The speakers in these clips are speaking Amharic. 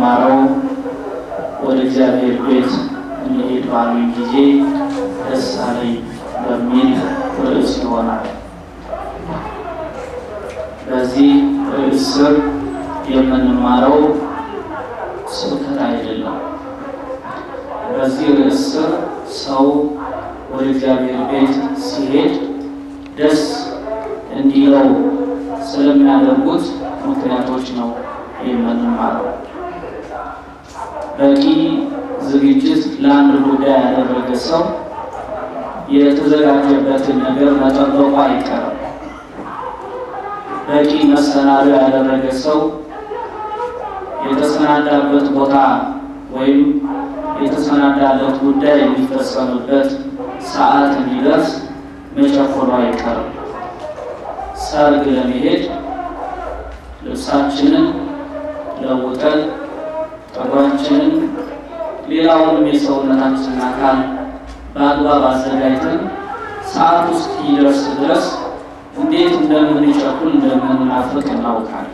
የምንማረው ወደ እግዚአብሔር ቤት እንሄድ ባሉኝ ጊዜ ደስ አለኝ በሚል ርዕስ ይሆናል። በዚህ ርዕስ ስር የምንማረው ስብከት አይደለም። በዚህ ርዕስ ስር ሰው ወደ እግዚአብሔር ቤት ሲሄድ ደስ እንዲለው ስለሚያደርጉት ምክንያቶች ነው የምንማረው። በቂ ዝግጅት ለአንድ ጉዳይ ያደረገ ሰው የተዘጋጀበትን ነገር መጠበቁ አይቀርም። በቂ መሰናዶ ያደረገ ሰው የተሰናዳበት ቦታ ወይም የተሰናዳለት ጉዳይ የሚፈጸምበት ሰዓት እንዲደርስ መቸኮሉ አይቀርም። ሰርግ ለመሄድ ልብሳችንን ለውጠን ጠጉራችንን፣ ሌላውንም የሰውነታችንን አካል በአግባብ አዘጋጅተን ሰዓት ውስጥ ይደርስ ድረስ እንዴት እንደምንቸኩል እንደምንናፍቅ እናውቃለን።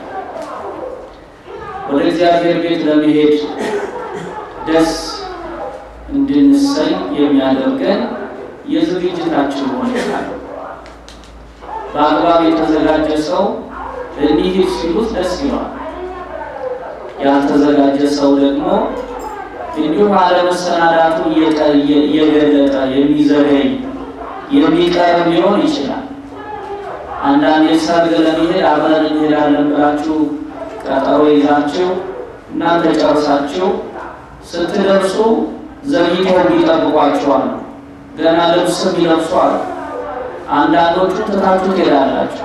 ወደ እግዚአብሔር ቤት ለመሄድ ደስ እንድንሰኝ የሚያደርገን የዝግጅታችን ሁኔታ ነው። በአግባብ የተዘጋጀ ሰው እንሂድ ሲሉት ደስ ይለዋል። ያልተዘጋጀ ሰው ደግሞ እንዲሁ አለመሰናዳቱ እየገለጠ የሚዘገይ የሚቀር ሊሆን ይችላል። አንዳንዴ ሰርግ ለመሄድ አብረን እንሄዳለን ብላችሁ ቀጠሮ ይዛችሁ እናንተ ጨርሳችሁ ስትደርሱ ዘግይተው ይጠብቋችኋል። ገና ልብስም ይለብሷል። አንዳንዶቹ ትታችሁ ትሄዳላችሁ።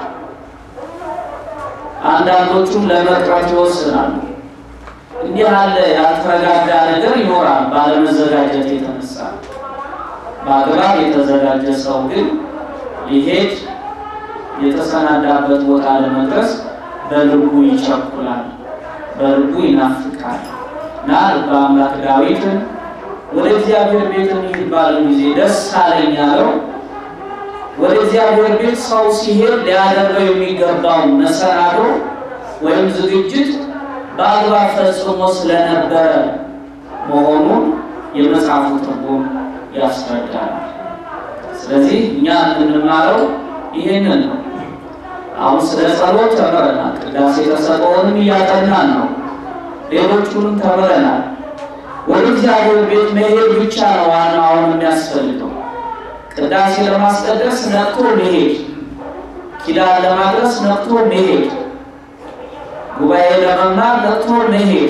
አንዳንዶቹም ለመቅረት ይወስናሉ። እንዲህ ያለ ያልተረጋጋ ነገር ይኖራል ባለመዘጋጀት የተነሳ። በአግባብ የተዘጋጀ ሰው ግን ሊሄድ የተሰናዳበት ቦታ ለመድረስ በልቡ ይቸኩላል፣ በልቡ ይናፍቃል እና ልበ አምላክ ዳዊትን ወደ እግዚአብሔር ቤት እንሂድ ባለው ጊዜ ደስ አለኝ ያለው ወደ እግዚአብሔር ቤት ሰው ሲሄድ ሊያደርገው የሚገባው መሰናዶ ወይም ዝግጅት በአግባብ ፈጽሞ ስለነበረ መሆኑን የመጽሐፉ ትርጉም ያስረዳል። ስለዚህ እኛ የምንማረው ይህንን ነው። አሁን ስለ ጸሎት ተምረናል። ቅዳሴ ተሰጥኦንም እያጠናን ነው። ሌሎቹንም ተምረናል። ወደ እግዚአብሔር ቤት መሄድ ብቻ ነው ዋናው አሁን የሚያስፈልገው። ቅዳሴ ለማስቀደስ ነቅቶ መሄድ፣ ኪዳን ለማድረስ ነቅቶ መሄድ፣ ጉባኤ ለመማር ነቅቶ መሄድ።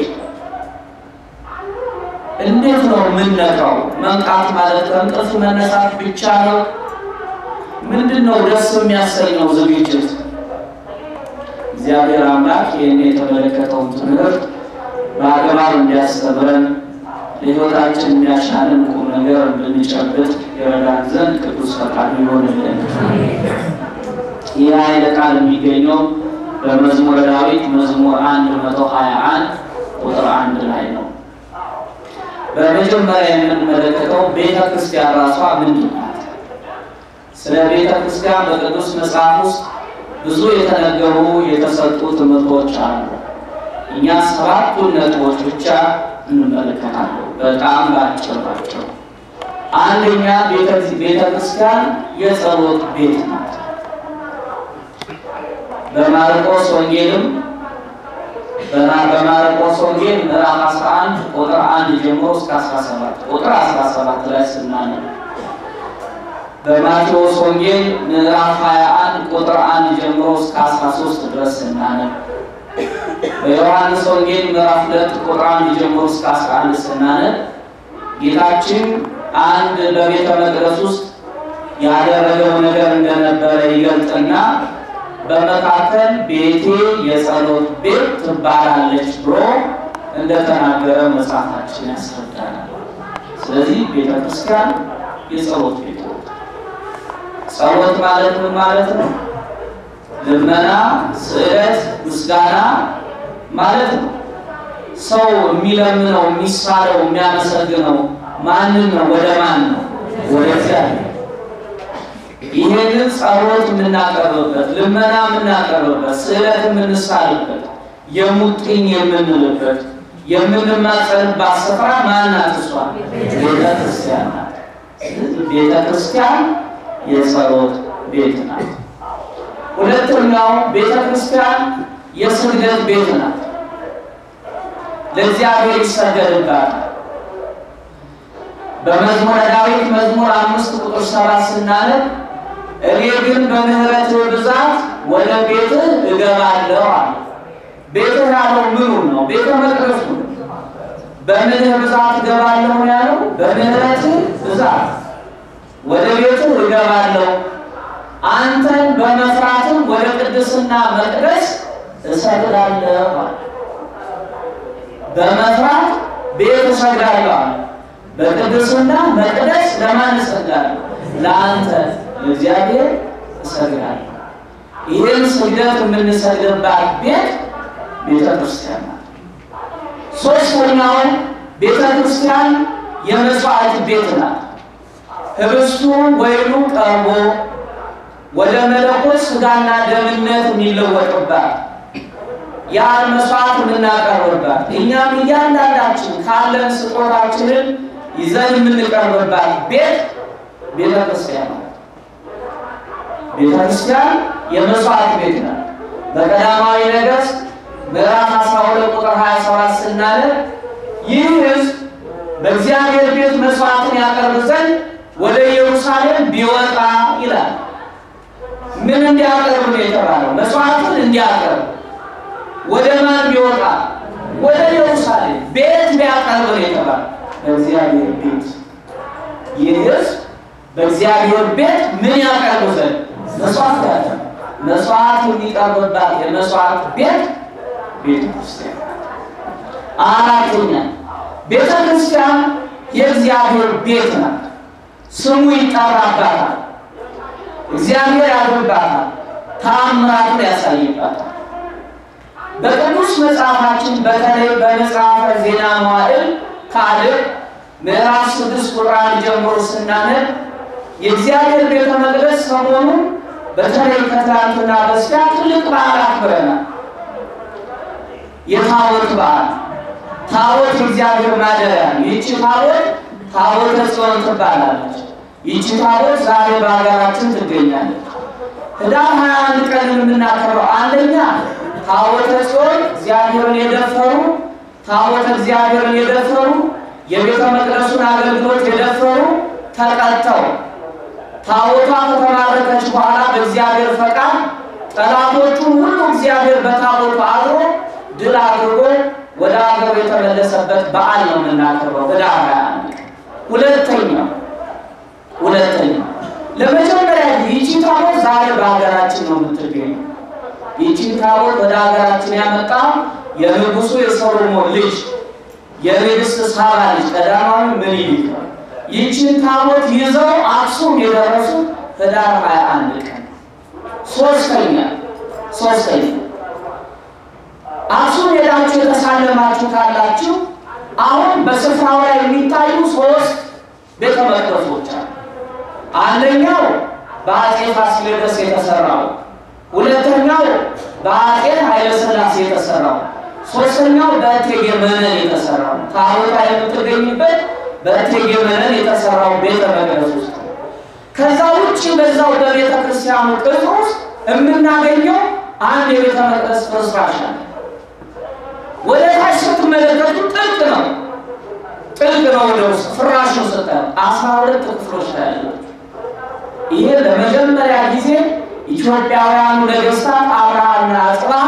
እንዴት ነው የምንነቃው? መንቃት ማለት ከእንቅልፍ መነሳት ብቻ ነው? ምንድን ነው ደስ የሚያሰኘው ዝግጅት? እግዚአብሔር አምላክ ይህን የተመለከተውን ትምህርት በአግባብ እንዲያስተምረን ለሕይወታችን የሚያሻንን ቁም ነገር እንድንጨብጥ የረዳን ዘንድ ቅዱስ ፈቃዱ ይሆንልን። ይህ ኃይለ ቃል የሚገኘው በመዝሙረ ዳዊት መዝሙር አንድ መቶ ሀያ አንድ ቁጥር አንድ ላይ ነው። በመጀመሪያ የምንመለከተው ቤተ ክርስቲያን ራሷ ምንድን ናት? ስለ ቤተ ክርስቲያን በቅዱስ መጽሐፍ ውስጥ ብዙ የተነገሩ የተሰጡ ትምህርቶች አሉ። እኛ ሰባቱን ነጥቦች ብቻ እንመለከታለን። በጣም ባጭር ናቸው። አንደኛ ቤተ ክርስቲያን የጸሎት ቤት ናት። በማርቆስ ወንጌልም በማርቆስ ወንጌል ምዕራፍ 11 ቁጥር 1 ጀምሮ እስከ 17 ቁጥር 17 ላይ ስናነብ በማቴዎስ ወንጌል ምዕራፍ 21 ቁጥር 1 ጀምሮ እስከ 13 ድረስ ስናነብ በዮሐንስ ወንጌል ምዕራፍ 2 ቁጥር 1 ጀምሮ እስከ 11 ስናነብ ጌታችን አንድ በቤተ መቅደስ ውስጥ ያደረገው ነገር እንደነበረ ይገልጥና በመካከል ቤቴ የጸሎት ቤት ትባላለች ብሎ እንደተናገረ መጽሐፋችን ያስረዳናል። ስለዚህ ቤተ ክርስቲያን የጸሎት ቤት ነው። ጸሎት ማለት ምን ማለት ነው? ልመና፣ ስዕለት፣ ምስጋና ማለት ነው። ሰው የሚለምነው የሚሳለው የሚያመሰግነው ማንን ነው? ወደ ማን ነው? ወደ እግዚአብሔር። ይሄንን ጸሎት የምናቀርብበት፣ ልመና የምናቀርብበት፣ ስዕለት የምንሳልበት፣ የሙጥኝ የምንልበት የምንማጸንባት ስፍራ ማናት? እሷ ቤተ ክርስቲያን ናት። ስለዚህ ቤተ ክርስቲያን የጸሎት ቤት ናት። ሁለተኛው ቤተ ክርስቲያን የስግደት ቤት ናት። ለእግዚአብሔር ይሰገድባታል። በመዝሙረ ዳዊት መዝሙር አምስት ቁጥር ሰባት ስናነብ እኔ ግን በምሕረትህ ብዛት ወደ ቤትህ እገባለሁ አለ። ቤትህ ያለው ምኑን ነው? ቤተ መቅደሱ ነው። በምንህ ብዛት እገባለሁ ነው ያለው። በምሕረትህ ብዛት ወደ ቤትህ እገባለሁ፣ አንተን በመፍራትም ወደ ቅድስና መቅደስ እሰግዳለሁ አለ። በመፍራት ቤት እሰግዳለሁ አለ። በቅድስና መቅደስ ለማን እሰግዳለሁ? ለአንተ ለእግዚአብሔር እሰግዳለሁ። ይህን ስግደት የምንሰግድባት ቤት ቤተ ክርስቲያን ናት። ሶስተኛውን ቤተ ክርስቲያን የመስዋዕት ቤት ናት። ህብስቱ ወይኑ ቀርቦ ወደ መለኮት ስጋና ደምነት የሚለወጥባት ያን መስዋዕት የምናቀርብባት እኛም እያንዳንዳችን ካለን ስጦታችንን ይዘን የምንቀርብባት ቤት ቤተ ክርስቲያን ናት። ቤተ ክርስቲያን የመስዋዕት ቤት ናት። በቀዳማዊ ነገሥት ምዕራፍ 12 ቁጥር 27 ስናነብ ይህ ሕዝብ በእግዚአብሔር ቤት መስዋዕትን ያቀርብ ዘንድ ወደ ኢየሩሳሌም ቢወጣ ይላል። ምን እንዲያቀርብ ነው የተባለው? መስዋዕትን እንዲያቀርብ ወደ ማን ቢወጣ? ወደ ኢየሩሳሌም ቤት ቢያቀርብ ነው የተባለው። በእግዚአብሔር ቤት ይህ ሕዝብ በእግዚአብሔር ቤት ምን ያቀርቡ ዘንድ መስዋዕት ያቀርብ መስዋዕት የሚቀርብባት የመስዋዕት ቤት ቤተ ክርስቲያን። አራተኛ ቤተ ክርስቲያን የእግዚአብሔር ቤት ናት። ስሙ ይጠራባታል። እግዚአብሔር ያድርባታል። ተአምራቱን ያሳይባታል። በቅዱስ መጽሐፋችን በተለይ በመጽሐፈ ዜና መዋዕል ካልዕ ምዕራፍ ስድስት ቁጥር አንድ ጀምሮ ስናነብ የእግዚአብሔር ቤተ መቅደስ ሰሞኑን በተለይ ከትናንትና በስቲያ ትልቅ በዓል አክብረናል። የታቦት በዓል ታቦት የእግዚአብሔር ማደሪያ ነው። ይቺ ታቦት ታቦተ ጽዮን ትባላለች። ይቺ ታቦት ዛሬ በሀገራችን ትገኛለች። ህዳር 21 ቀን የምናከብረው አንደኛ ታቦተ ጽዮን እግዚአብሔርን የደፈሩ ታቦተ እግዚአብሔርን የደፈሩ የቤተ መቅደሱን አገልግሎት የደፈሩ ተቀጥተው ታቦቷ ከተማረከች በኋላ በእግዚአብሔር ፈቃድ ጠላቶቹን ሁሉ እግዚአብሔር በታቦቱ አድሮ ድል አድርጎ ወደ ሀገሩ የተመለሰበት በዓል ነው የምናከብረው ህዳር 21 ሁለተኛው ሁለተኛው ለመጀመሪያ ጊዜ ይቺ ታቦት ዛሬ በሀገራችን ነው የምትገኘው። ይቺን ታቦት ወደ ሀገራችን ያመጣ የንጉሱ የሰሎሞን ልጅ የንግሥት ሳባ ልጅ ቀዳማዊ ምኒልክ ነው። ይቺን ታቦት ይዘው አክሱም የደረሱ ህዳር 21 ቀን። ሶስተኛ ሶስተኛ አክሱም ሄዳችሁ የተሳለማችሁ ካላችሁ አሁን በስፍራው ላይ የሚታዩ ሶስት ቤተ መቅደሶች አሉ። አንደኛው በአጼ ፋሲለደስ የተሰራው፣ ሁለተኛው በአጼ ኃይለ ሥላሴ የተሰራው፣ ሶስተኛው በእቴጌ መነን የተሰራው ታቦታ የምትገኝበት በእቴጌ መነን የተሰራው ቤተ መቅደስ ውስጥ ነው። ከዛ ውጭ በዛው በቤተ ክርስቲያኑ ቅጽር ውስጥ የምናገኘው አንድ የቤተ መቅደስ ፍርስራሽ አለ። ወደ ታች ስትመለከቱ ጥልቅ ነው፣ ጥልቅ ነው። ወደ ውስጥ ፍራሹን ስታዩ አስራ ሁለት ክፍሎች ታያላችሁ። ይሄ ለመጀመሪያ ጊዜ ኢትዮጵያውያኑ ነገስታት አብርሃና አጽብሃ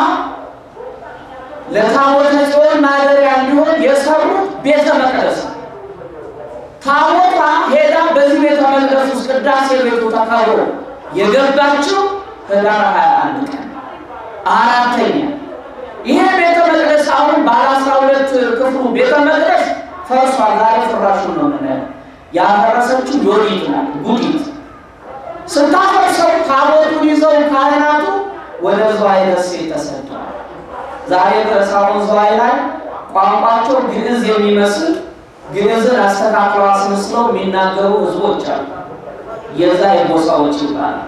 ለታቦተ ጽዮን ማደሪያ እንዲሆን የሰሩት ቤተ መቅደስ ነው። ታቦታ ሄዳ በዚህ ቤተ መቅደስ ውስጥ ቅዳሴ ቤቱ ተከብሮ የገባችው ህዳር 21 ቀን። አራተኛ ይሄ ቤተ መቅደስ አሁን ባለ አስራ ሁለት ክፍሉ ቤተ መቅደስ ፈርሷል። ዛሬ ፍራሹን ነው የምናየው። ያፈረሰችው ዮዲት ናት፣ ጉዲት ስታፈርሰው ታቦቱን ይዘው ካህናቱ ወደ ዝዋይ ደሴት ተሰደዋል። ዛሬ ድረስ አሁን ዝዋይ ላይ ቋንቋቸው ግዕዝ የሚመስል ግዕዝን አስተካክለው አስመስለው የሚናገሩ ህዝቦች አሉ። የዛ የጎሳዎች ይባላል።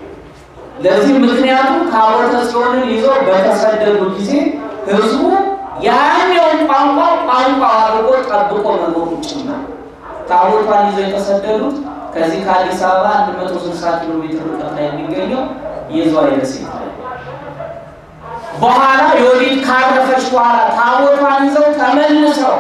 ለዚህ ምክንያቱ ታቦተ ጽዮንን ይዘው በተሰደዱ ጊዜ ህዝቡ ያኛውን ቋንቋ ቋንቋ አድርጎ ጠብቆ መኖሩ ጭምር ታቦቷን ይዘው የተሰደዱት ከዚህ ከአዲስ አበባ 160 ኪሎ ሜትር ርቀት ላይ የሚገኘው የዝዋይ ደሴት ላይ በኋላ ዮዲት ካረፈች በኋላ ታቦቷን ይዘው ተመልሰው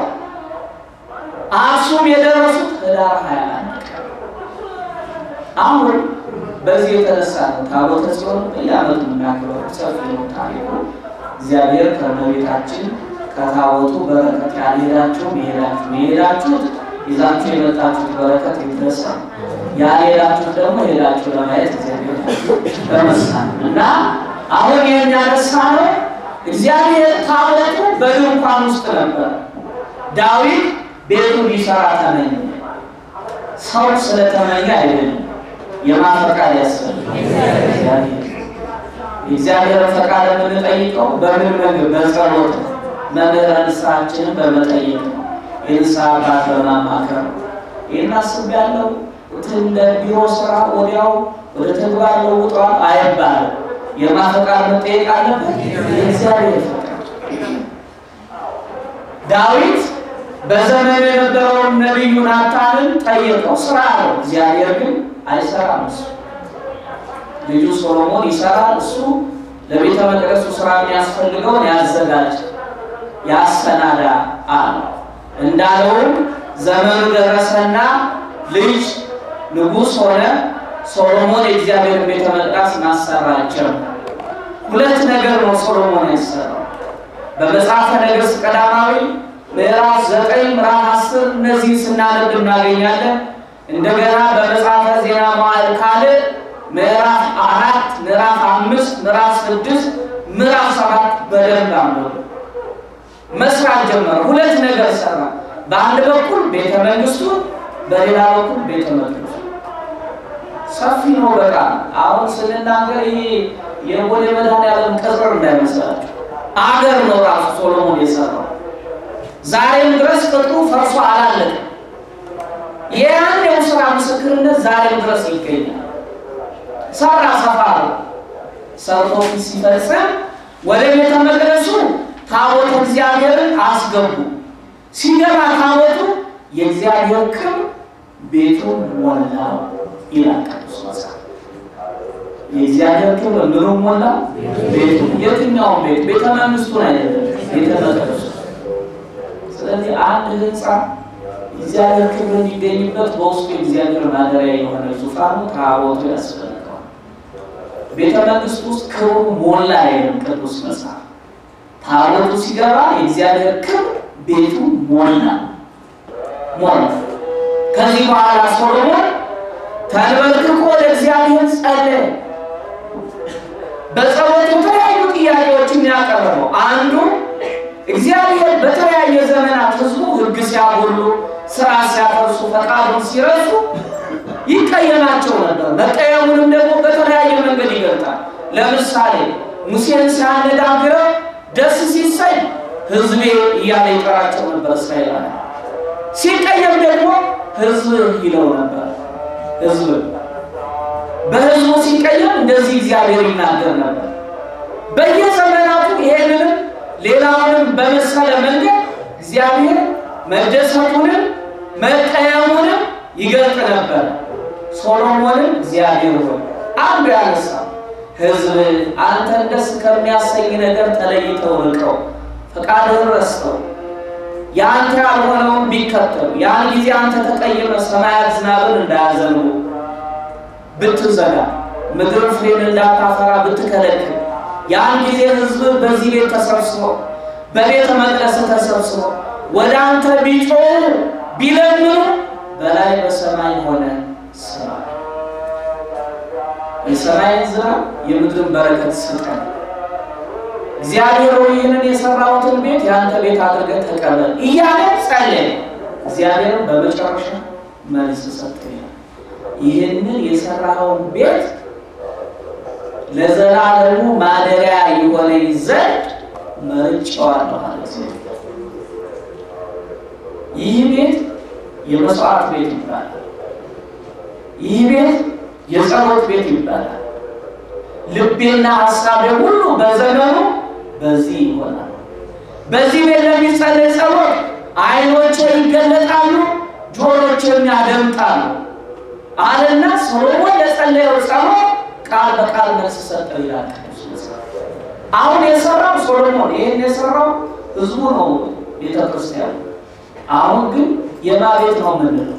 አክሱም የደረሱት ህዳር 21 ቀን አሁን በዚህ የተነሳ ነው ታቦተ ጽዮን በየዓመቱ የምናክበረው። ሰፊ ነው ታሪኩ። እግዚአብሔር ከእመቤታችን ከታቦቱ በረከት ያልሄዳችሁ የሄዳችሁ የሄዳችሁት ይዛችሁ የመጣችሁት በረከት ይድረሳ፣ ያልሄዳችሁት ደግሞ ሄዳችሁ ለማየት እግዚአብሔር በመሳ እና አሁን የሚያነሳ ነው። እግዚአብሔር ታቦቱ በድንኳን ውስጥ ነበር። ዳዊት ቤቱ ሊሰራ ተመኘ። ሰው ስለተመኘ አይደለም። የማን ፈቃድ ያስፈልጋል? የእግዚአብሔር ፈቃድ የምንጠይቀው በምን ምግብ በጸሎት ነው። መምህረ ንስሐችንን በመጠየቅ ነው። የንስሐ አባት በማማከር ነው። ይህን አስቤያለሁ እንደ ቢሮ ስራ ወዲያው ወደ ተግባር ለውጧል አይባልም። የማን ፈቃድ መጠየቅ አለበት? የእግዚአብሔር ፈቃድ። ዳዊት በዘመኑ የነበረውን ነቢዩ ናታንን ጠየቀው፣ ስራ ነው። እግዚአብሔር ግን አይሰራም። እሱ ልጁ ሶሎሞን ይሰራል። እሱ ለቤተ መቅደሱ ስራ የሚያስፈልገውን ያዘጋጅ ያሰናዳ አለ። እንዳለውም ዘመኑ ደረሰና ልጅ ንጉሥ ሆነ። ሶሎሞን የእግዚአብሔር ቤተ መቅደስ ማሰራቸው። ሁለት ነገር ነው ሶሎሞን ያሰራው። በመጽሐፈ ነገሥት ቀዳማዊ ምዕራፍ ዘጠኝ ምዕራፍ አስር እነዚህ ስናነብ እናገኛለን። እንደገና በመጽሐፈ ዜና መዋዕል ካልዕ ምዕራፍ አራት ምዕራፍ አምስት ምዕራፍ ስድስት ምዕራፍ ሰባት በደንብ አንብቡ። መስራት ጀመረ። ሁለት ነገር ሰራ። በአንድ በኩል ቤተ መንግስቱ፣ በሌላ በኩል ቤተ መቅደሱ። ሰፊ ነው በጣም አሁን ስንናገር ይሄ የቦሌ መድኃኔዓለም ቅጥር እንዳይመስላችሁ አገር ነው ራሱ ሶሎሞን የሰራው። ዛሬም ድረስ ቅጥሩ ፈርሶ አላለቅም። የያኔው ስራ ምስክርነት ዛሬም ድረስ ይገኛል። ሰራ ሰፋ ነው ሰርቶ ሲፈጽም ወደ ቤተ መቅደሱ ታቦተ እግዚአብሔርን አስገቡ። ሲገባ ታቦቱ የእግዚአብሔር ክብር ቤቱን ሞላው ይላል ቅዱስ መጽሐፍ። የእግዚአብሔር ክብር ምኑ ሞላ? ቤቱ። የትኛውን ቤት? ቤተ መንግስቱን አይደለም፣ ቤተ መቅደሱ። ስለዚህ አንድ ህንፃ እግዚአብሔር ክብር እንዲገኝበት በውስጡ የእግዚአብሔር ማደሪያ የሆነ ዙፋኑ ታቦቱ ያስፈልገዋል። ቤተ መንግስት ውስጥ ክብሩ ሞላ አይልም ቅዱስ መጽሐፍ። ታቦቱ ሲገባ የእግዚአብሔር ክብር ቤቱ ሞላ ሞላ። ከዚህ በኋላ ሶሎሞን ተንበርክኮ ለእግዚአብሔር ጸለየ። በጸሎት የተለያዩ ጥያቄዎችን ያቀረበው አንዱ እግዚአብሔር በተለያየ ዘመናት ህዝቡ ህግ ሲያጎሉ፣ ስራ ሲያፈርሱ፣ ፈቃዱን ሲረሱ ይቀየማቸው ነበር። መቀየሙንም ደግሞ በተለያየ መንገድ ይገልጣል። ለምሳሌ ሙሴን ሲያነጋግረው ደስ ሲሰኝ ህዝቤ እያለ ይጠራቸው ነበር እስራኤላውያን። ሲቀየም ደግሞ ህዝብ ይለው ነበር። ህዝብ በህዝቡ ሲቀየም እንደዚህ እግዚአብሔር ይናገር ነበር። በየዘመናቱ ይሄንንም ሌላውንም በመሰለ መንገድ እግዚአብሔር መደሰቱንም መቀየሙንም ይገልጥ ነበር። ሶሎሞንም እግዚአብሔር ሆይ አንዱ ያነሳ ህዝብ አንተን ደስ ከሚያሰኝ ነገር ተለይተው ርቀው ፈቃድህን ረስተው የአንተ ያልሆነውን ቢከተሉ ያን ጊዜ አንተ ተቀይመ ሰማያት ዝናብን እንዳያዘንቡ ብትዘጋ ምድር ፍሬን እንዳታፈራ ብትከለክል ያን ጊዜ ህዝብ በዚህ ቤት ተሰብስቦ በቤተ መቅደስ ተሰብስቦ ወደ አንተ ቢጮሁ ቢለምኑ በላይ በሰማይ ሆነ ስማ፣ የሰማይን ዝናብ የምድርን በረከት ስጠን። እግዚአብሔር ሆይ ይህንን የሰራሁትን ቤት የአንተ ቤት አድርገህ ተቀበል እያለ ጸለየ። እግዚአብሔርን በመጨረሻ መልስ ሰጠ። ይህንን የሰራኸውን ቤት ለዘላለሙ ማደሪያ የሆነኝ ዘንድ መርጬዋለሁ አለ እግዚአብሔር። ይህ ቤት የመስዋዕት ቤት ይባላል። ይህ ቤት የጸሎት ቤት ይባላል። ልቤና ሀሳቤ ሁሉ በዘመኑ በዚህ ይሆናል። በዚህ ቤት ለሚጸለይ ጸሎት ዓይኖቼ ይገለጣሉ፣ ጆሮቼም ያደምጣሉ አለና ሰሎሞን ለጸለየው ጸሎት ቃል በቃል መልስ ሰጠው ይላል ቅዱስ መጽሐፍ። አሁን የሰራው ሶሎሞን ይህን የሰራው ህዝቡ ነው ቤተ ክርስቲያኑ። አሁን ግን የማ ቤት ነው የምንለው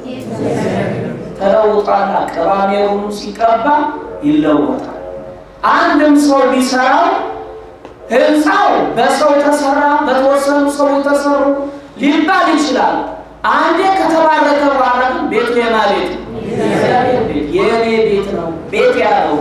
ተለውጧል። ቅባሜሩን ሲቀባ ይለወጣል። አንድም ሰው ቢሰራው ህንፃው በሰው ተሰራ፣ በተወሰኑ ሰዎች ተሰሩ ሊባል ይችላል። አንዴ ከተባረከ በኋላ ግን ቤቱ የማ ቤት ነው? የእኔ ቤት ነው። ቤት ያለው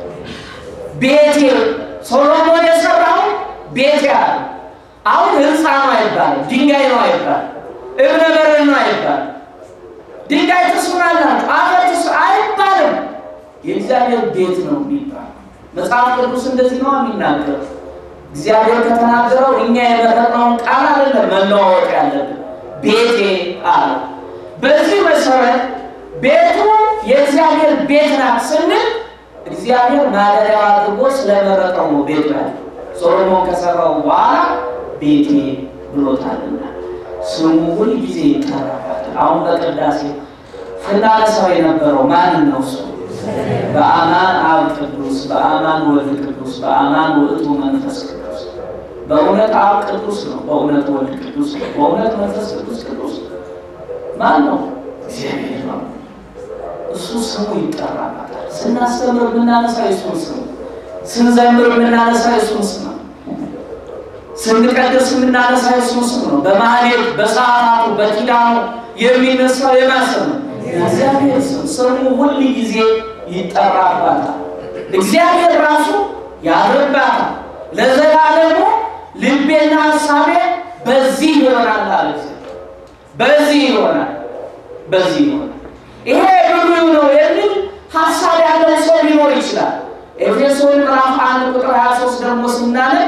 ቤቴ ሶሎሞን የሰራው ቤት ያለው አሁን ህንፃ ነው አይባልም፣ ድንጋይ ነው አይባልም፣ እብነ በረድ ነው አይባልም፣ ድንጋይ ትስማላችሁ አፈር ትስ አይባልም። የእግዚአብሔር ቤት ነው የሚባል መጽሐፍ ቅዱስ እንደዚህ ነው የሚናገር። እግዚአብሔር ከተናገረው እኛ የመረጥነውን ቃል አይደለም መለዋወጥ ያለብን። ቤቴ አለ። በዚህ መሰረት ቤቱ የእግዚአብሔር ቤት ናት ስንል እግዚአብሔር ማደሪያው አድርጎ ስለመረጠው ነው ቤቱ ያለ። ሶሎሞን ከሰራው በኋላ ቤቴ ብሎታልና ስሙ ሁል ጊዜ ይጠራባታል። አሁን በቅዳሴ ስናነሳው የነበረው ማንን ነው? እሱ በአማን አብ ቅዱስ፣ በአማን ወልድ ቅዱስ፣ በአማን ውእቱ መንፈስ ቅዱስ። በእውነት አብ ቅዱስ ነው፣ በእውነት ወልድ ቅዱስ ነው፣ በእውነት መንፈስ ቅዱስ ቅዱስ ነው። ማን ነው? እግዚአብሔር ነው። እሱ ስሙ ይጠራባታል። ስናስተምር የምናነሳ የሱን ስም፣ ስንዘምር የምናነሳ የሱን ስም ነው። ስንቀድስ የምናነሳ የሱን ስም ነው። በማህሌት በሰዓታቱ በኪዳኑ የሚነሳው የማሰብ ነው እግዚአብሔር ስም ስሙ ሁል ጊዜ ይጠራባታል። እግዚአብሔር ራሱ ያድርባታል። ለዘላለሙ ልቤና ሀሳቤ በዚህ ይሆናል አለ። በዚህ ይሆናል፣ በዚህ ይሆናል። ይሄ ብሉይ ነው የሚል ሀሳብ ያለው ሰው ሊኖር ይችላል። ኤፌሶን ምዕራፍ አንድ ቁጥር 23 ደግሞ ስናነብ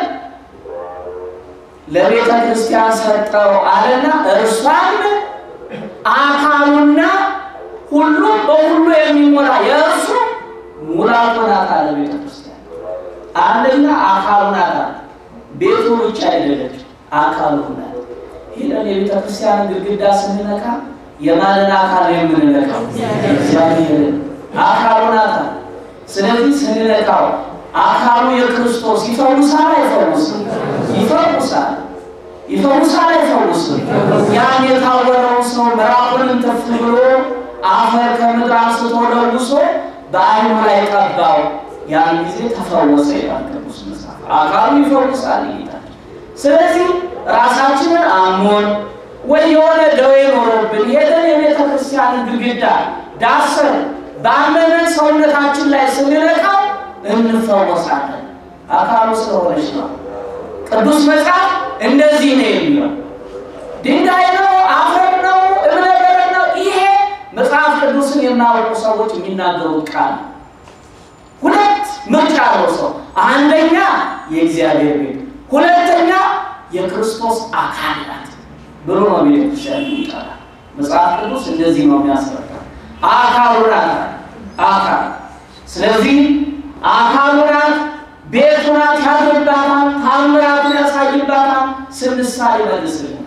ለቤተ ክርስቲያን ሰጠው አለና እርሷም አካሉና ሁሉም በሁሉ የሚሞላ የእርሱ ሙላቱ ናት አለ። ቤተ ክርስቲያን አንደኛ አካሉ ናት አለ። ቤቱ ብቻ አይደለች፣ አካሉ ናት። ሄደን የቤተ ክርስቲያን ግድግዳ ስንነካ የማንን አካል የምንነካው? እግዚአብሔርን አካሉ ናት አለ። ስለዚህ ስንነካው አካሉ የክርስቶስ ይፈውሳል አይፈውስም? ይፈውሳል ይፈውሳል አይፈውስም? ያን የታወረውን ሰው ምራቁንም ተፍ ብሎ አፈር ከምድር አንስቶ ለውሶ በዓይኑ ላይ ቀባው። ያን ጊዜ ተፈወሰ ይላል ቅዱስ መጽሐፍ። አካሉ ይፈውሳል ይላል። ስለዚህ ራሳችንን አሞን ወይ የሆነ ደዌ ኖሮብን ሄደን የቤተ ክርስቲያንን ግድግዳ ዳሰን ባመነን ሰውነታችን ላይ ስንነካው እንፈወሳለን። አካሉ ስለሆነች ነው። ቅዱስ መጽሐፍ እንደዚህ ነው የሚለው። ድንጋይ ነው፣ አፈር ነው፣ እብነ በረድ ነው። ይሄ መጽሐፍ ቅዱስን የማያውቁ ሰዎች የሚናገሩት ቃል ነው። ሁለት ምርጫ ነው ሰው፣ አንደኛ የእግዚአብሔር ቤት፣ ሁለተኛ የክርስቶስ አካል ናት ብሎ ነው ቤተክርስቲያን ይጠራል። መጽሐፍ ቅዱስ እንደዚህ ነው የሚያስረዳ አካሉ ናት አካል ስለዚህ አካሉ ናት፣ ቤቱ ናት፣ ያድርባታል፣ ታምራቱን ያሳይባታል፣ ስንሳል ይመልስልናል፣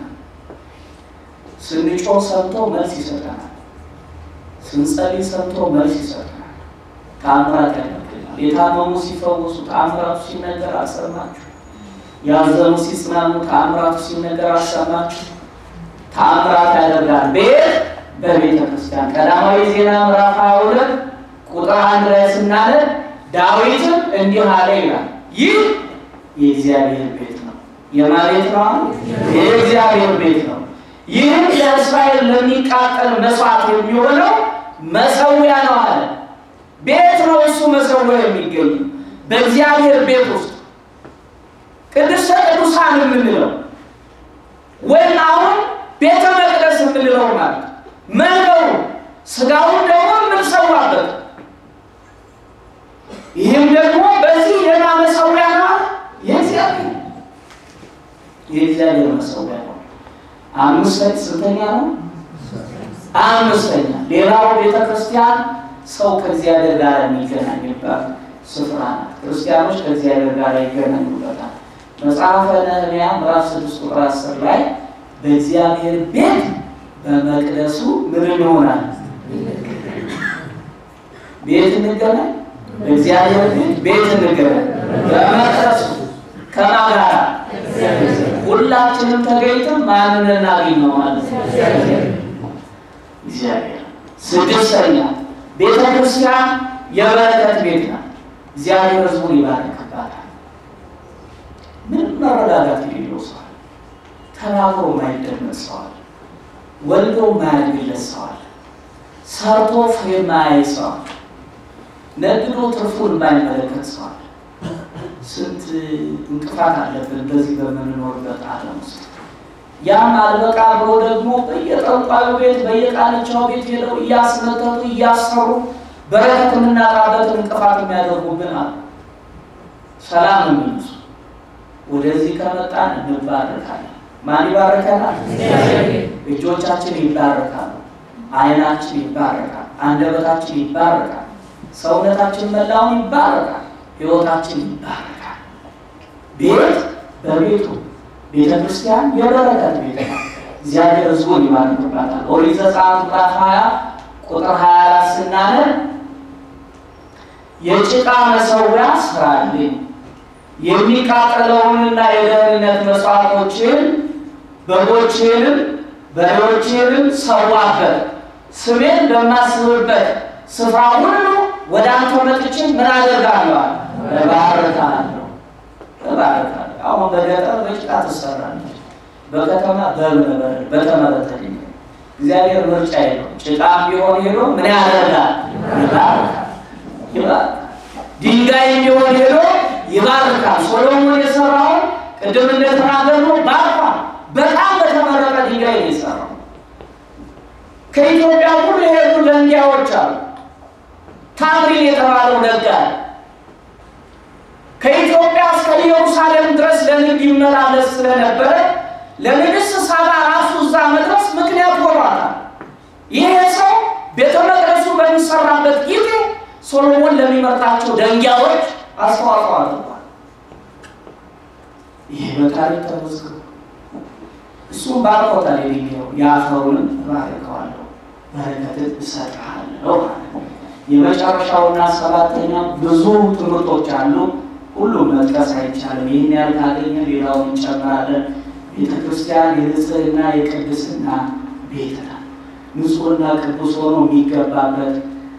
ስንጮህ ሰምቶ መልስ ይሰጠናል፣ ስንጸልይ ሰምቶ መልስ ይሰጠናል፣ ታምራት ያደርግልናል። የታመሙ ሲፈወሱ ታምራቱ ሲነገር አልሰማችሁ? ያዘኑ ሲጽናኑ ታምራቱ ሲነገር አልሰማችሁ? ታምራት ያደርጋል። ቤት በቤተ ክርስቲያን ቀዳማዊ ዜና ምዕራፍ 22 ቁጥር አንድ ላይ ስናነብ ዳዊትም እንዲህ አለ ይላል፣ ይህ የእግዚአብሔር ቤት ነው። የማ ቤት ነው? የእግዚአብሔር ቤት ነው። ይህም ለእስራኤል ለሚቃጠል መስዋዕት የሚሆነው መሰዊያ ነው አለ። ቤት ነው እሱ መሰዊያ የሚገኙ በእግዚአብሔር ቤት ውስጥ ቅድስተ ቅዱሳን የምንለው ወይም አሁን ቤተ መቅደስ የምንለው ማለት መንበሩ ስጋውን ደግሞ የምንሰዋበት ይህም ደግሞ በዚህ ሌላ መሰዊያ ነው። የእግዚአብሔር የእግዚአብሔር መሰዊያ ነው። አምስት ስንተኛ ነው? አምስተኛ ሌላው ቤተ ክርስቲያን ሰው ከእግዚአብሔር ጋር የሚገናኝበት ስፍራ ናት። ክርስቲያኖች ከእግዚአብሔር ጋር ይገናኙበታል። መጽሐፈ ነህምያ ምዕራፍ ስድስት ቁጥር አስር ላይ በእግዚአብሔር ቤት በመቅደሱ ምን እንሆናለን? ቤት እንገናኝ። በእግዚአብሔር ቤት ቤት እንገናኝ። በመቅደሱ ከማን ጋር? ሁላችንም ተገኝተን ማንን እናገኝ ነው ማለት ነው? እግዚአብሔር። ስድስተኛ ቤተ ክርስቲያን የበረከት ቤት ናት። እግዚአብሔር ሕዝቡን ይባርክባታል። ምንም መረጋጋት የሌለው ሰዋል፣ ተናግሮ ማይደመጥ ሰዋል፣ ወልዶ ማያግለት ሰዋል፣ ሰርቶ ፍሬ ማያይ ሰዋል፣ ነግዶ ትርፉን የማይመለከት ሰዋል። ስንት እንቅፋት አለብን በዚህ በምንኖርበት ዓለም ውስጥ። ያም አልበቃ ብሎ ደግሞ በየጠንቋዩ ቤት በየቃልቻው ቤት ሄደው እያስመተቱ እያሰሩ በረከት የምናጣበትን እንቅፋት የሚያደርጉብን አሉ። ሰላም የሚነሱ ወደዚህ ከመጣን እንባረካለን። ማን ይባረከናል? እጆቻችን ይባረካሉ፣ ዓይናችን ይባረካል፣ አንደበታችን ይባረካል፣ ሰውነታችን መላውን ይባረካል፣ ሕይወታችን ይባረካል። ቤት በቤቱ ቤተ ክርስቲያን የበረከት ቤት ነው። እግዚአብሔር ሕዝቡን ይባርክባታል። ኦሪት ዘጸአት ምዕራፍ 20 ቁጥር 24 ስናነብ የጭቃ መሠዊያ ስራልኝ የሚቃጠለውንና የደህንነት መስዋዕቶችን በጎችንም በሬዎችንም ሰዋበት ስሜን በማስብበት ስፍራ ሁሉ ወደ አንተ መጥቼ ምን አደርጋለሁ? እባርካለሁ እባርካለሁ። አሁን በገጠር በጭቃ ትሰራለች፣ በከተማ በእብነበረድ በተመረተ ድንጋይ። እግዚአብሔር ምርጫ የለው። ጭቃ ቢሆን ሄዶ ምን ያደርጋል? ይባርካል ይባርካል። ድንጋይ ቢሆን ሄዶ ይባርካል። ሶሎሞን የሰራውን ቅድም እንደተናገርነው ባርኳል። በጣም በተመረጠ ድንጋይ ነው የሰራው። ከኢትዮጵያ ሁሉ የሄዱ ደንጊያዎች አሉ። ታምሪን የተባለው ነጋዴ ከኢትዮጵያ እስከ ኢየሩሳሌም ድረስ ለንግድ ይመላለስ ስለነበረ ለንግሥት ሳባ ራሱ እዛ መድረስ ምክንያት ሆኗታል። ይሄ ሰው ቤተ መቅደሱ በሚሰራበት ጊዜ ሶሎሞን ለሚመርጣቸው ደንጊያዎች አስተዋጽኦ አድርጓል። ይሄ በታሪክ ተመዝግቧል። እሱም ባርኮታል። የድንጋዩ የአፈሩንም እባርከዋለሁ በረከትን እሰጥሃለሁ ማለት ነው። የመጨረሻውና ሰባተኛ ብዙ ትምህርቶች አሉ። ሁሉም መጥቀስ አይቻልም። ይህን ያህል ካገኘ ሌላውን እንጨምራለን። ቤተ ክርስቲያን የንጽህና የቅድስና ቤት ናት። ንጹሕና ቅዱስ ሆኖ የሚገባበት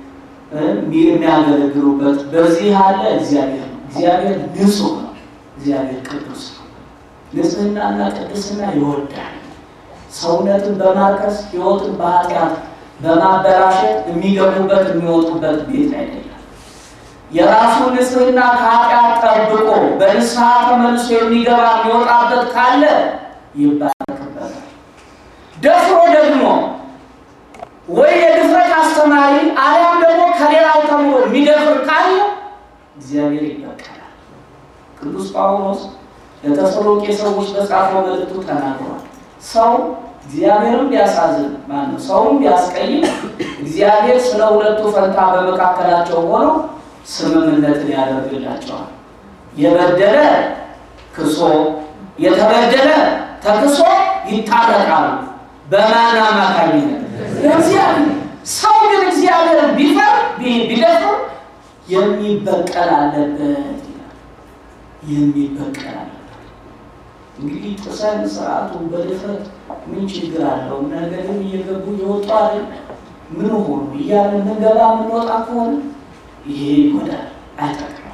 የሚያገለግሉበት በዚህ አለ እግዚአብሔር ነው። እግዚአብሔር ንጹሕ ነው። እግዚአብሔር ቅዱስ ነው። ንጽህናና ቅድስና ይወዳል። ሰውነትን በማርከስ ሕይወትን በኃጢአት በማበላሸት የሚገቡበት የሚወጡበት ቤት አይደለም። የራሱ ንጽህና ከኃጢአት ጠብቆ በንስሐ ተመልሶ የሚገባ የሚወጣበት ካለ ይባረክበታል። ደፍሮ ደግሞ ወይ የድፍረት አስተማሪ አሊያም ደግሞ ከሌላው ተምሮ የሚደፍር ካለ እግዚአብሔር ይበቀላል። ቅዱስ ጳውሎስ ለተሰሎቄ ሰዎች በጻፈው መልእክቱ ተናግሯል። ሰው እግዚአብሔርም ቢያሳዝን ማነው ሰውም ቢያስቀይም እግዚአብሔር ስለ ሁለቱ ፈንታ በመካከላቸው ሆኖ ስምምነትን ያደርግላቸዋል። የበደለ ክሶ የተበደለ ተክሶ ይታረቃሉ። በማን አማካኝነት? እግዚአብሔር። ሰው ግን እግዚአብሔርን ቢፈር ቢደፍር የሚበቀል አለበት ይላል። የሚበቀል አለበት። እንግዲህ ጥሰን ስርዓቱን በድፍረት ምን ችግር አለው? ነገርም እየገቡ እየወጡ አይደል? ምን ሆኑ እያለ ምንገባ የምንወጣ ከሆነ ይሄ ይጎዳል፣ አይጠቅምም።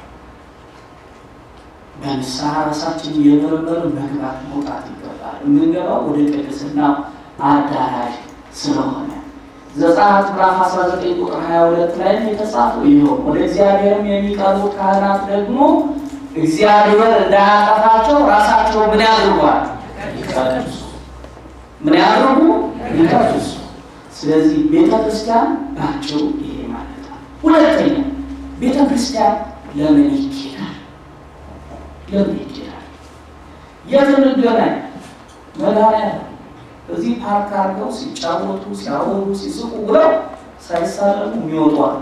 በንስሐ ራሳችን እየመረመርን መግባት መውጣት ይገባል። የምንገባው ወደ ቅድስና አዳራሽ ስለሆነ ዘጸአት ምዕራፍ 19 ቁጥር 22 ላይ የተጻፈው ይኸው ወደ እግዚአብሔርም የሚቀርቡት ካህናት ደግሞ እግዚአብሔር እንዳያጠፋቸው ራሳቸው ምን ያድርጓል? ይቀድሱ። ምን ያድርጉ? ይቀድሱ። ስለዚህ ቤተ ክርስቲያን ባጭሩ ይሄ ማለት ነው። ሁለተኛ ቤተ ክርስቲያን ለምን ይኬዳል? ለምን ይኬዳል? የት እንገናኝ? መድኃኒዓለም እዚህ ፓርክ አድርገው ሲጫወቱ ሲያወሩ ሲስቁ ብለው ሳይሳለሙ የሚወጡ አሉ።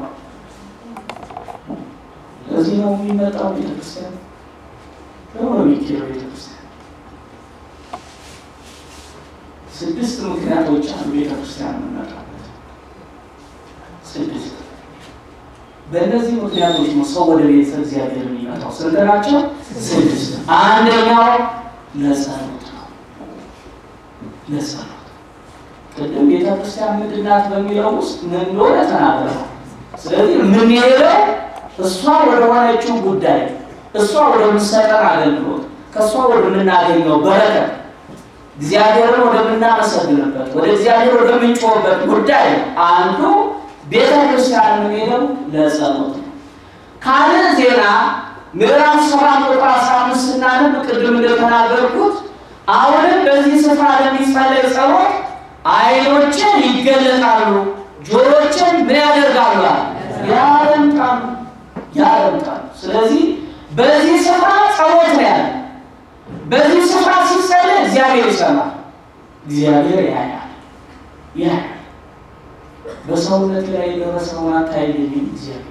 ለዚህ ነው የሚመጣው ቤተክርስቲያን ለሆነ የሚኬደው ቤተክርስቲያን ስድስት ምክንያቶች አሉ ቤተክርስቲያን የምንመጣበት ስድስት። በእነዚህ ምክንያቶች ነው ሰው ወደ ቤተ እግዚአብሔር የሚመጣው። ስንት ናቸው? ስድስት። አንደኛው ለጸሎት ነው። ለጸሎት ቅድም ቤተክርስቲያን ምንድን ናት በሚለው ውስጥ ምን እንደሆነ ተናግረናል። ስለዚህ የምንሄደው እሷ ወደ ሆነችው ጉዳይ እሷ ወደምትሰጠን አገልግሎት ከእሷ ወደምናገኘው በረከት እግዚአብሔርን ወደምናመሰግንበት ወደ እግዚአብሔር ወደምንጮህበት ጉዳይ አንዱ ቤተ ክርስቲያን የምንሄደው ለጸሎት ነው። ካለ ዜና ምዕራፍ ሰባት ቁጥር አስራ አምስት ስናነብ ቅድም እንደተናገርኩት አሁንም በዚህ ስፍራ ለሚጸለይ ጸሎት ዓይኖችን ይገለጣሉ፣ ጆሮችን ምን ያደርጋሉ? ያደምጣሉ ያደምጣሉ። ስለዚህ በዚህ ስፍራ ጸሎት ነው ያለ። በዚህ ስፍራ ሲጸለይ እግዚአብሔር ይሰማል፣ እግዚአብሔር ያያል ያያል። በሰውነት ላይ የደረሰውን አታይልኝም? እግዚአብሔር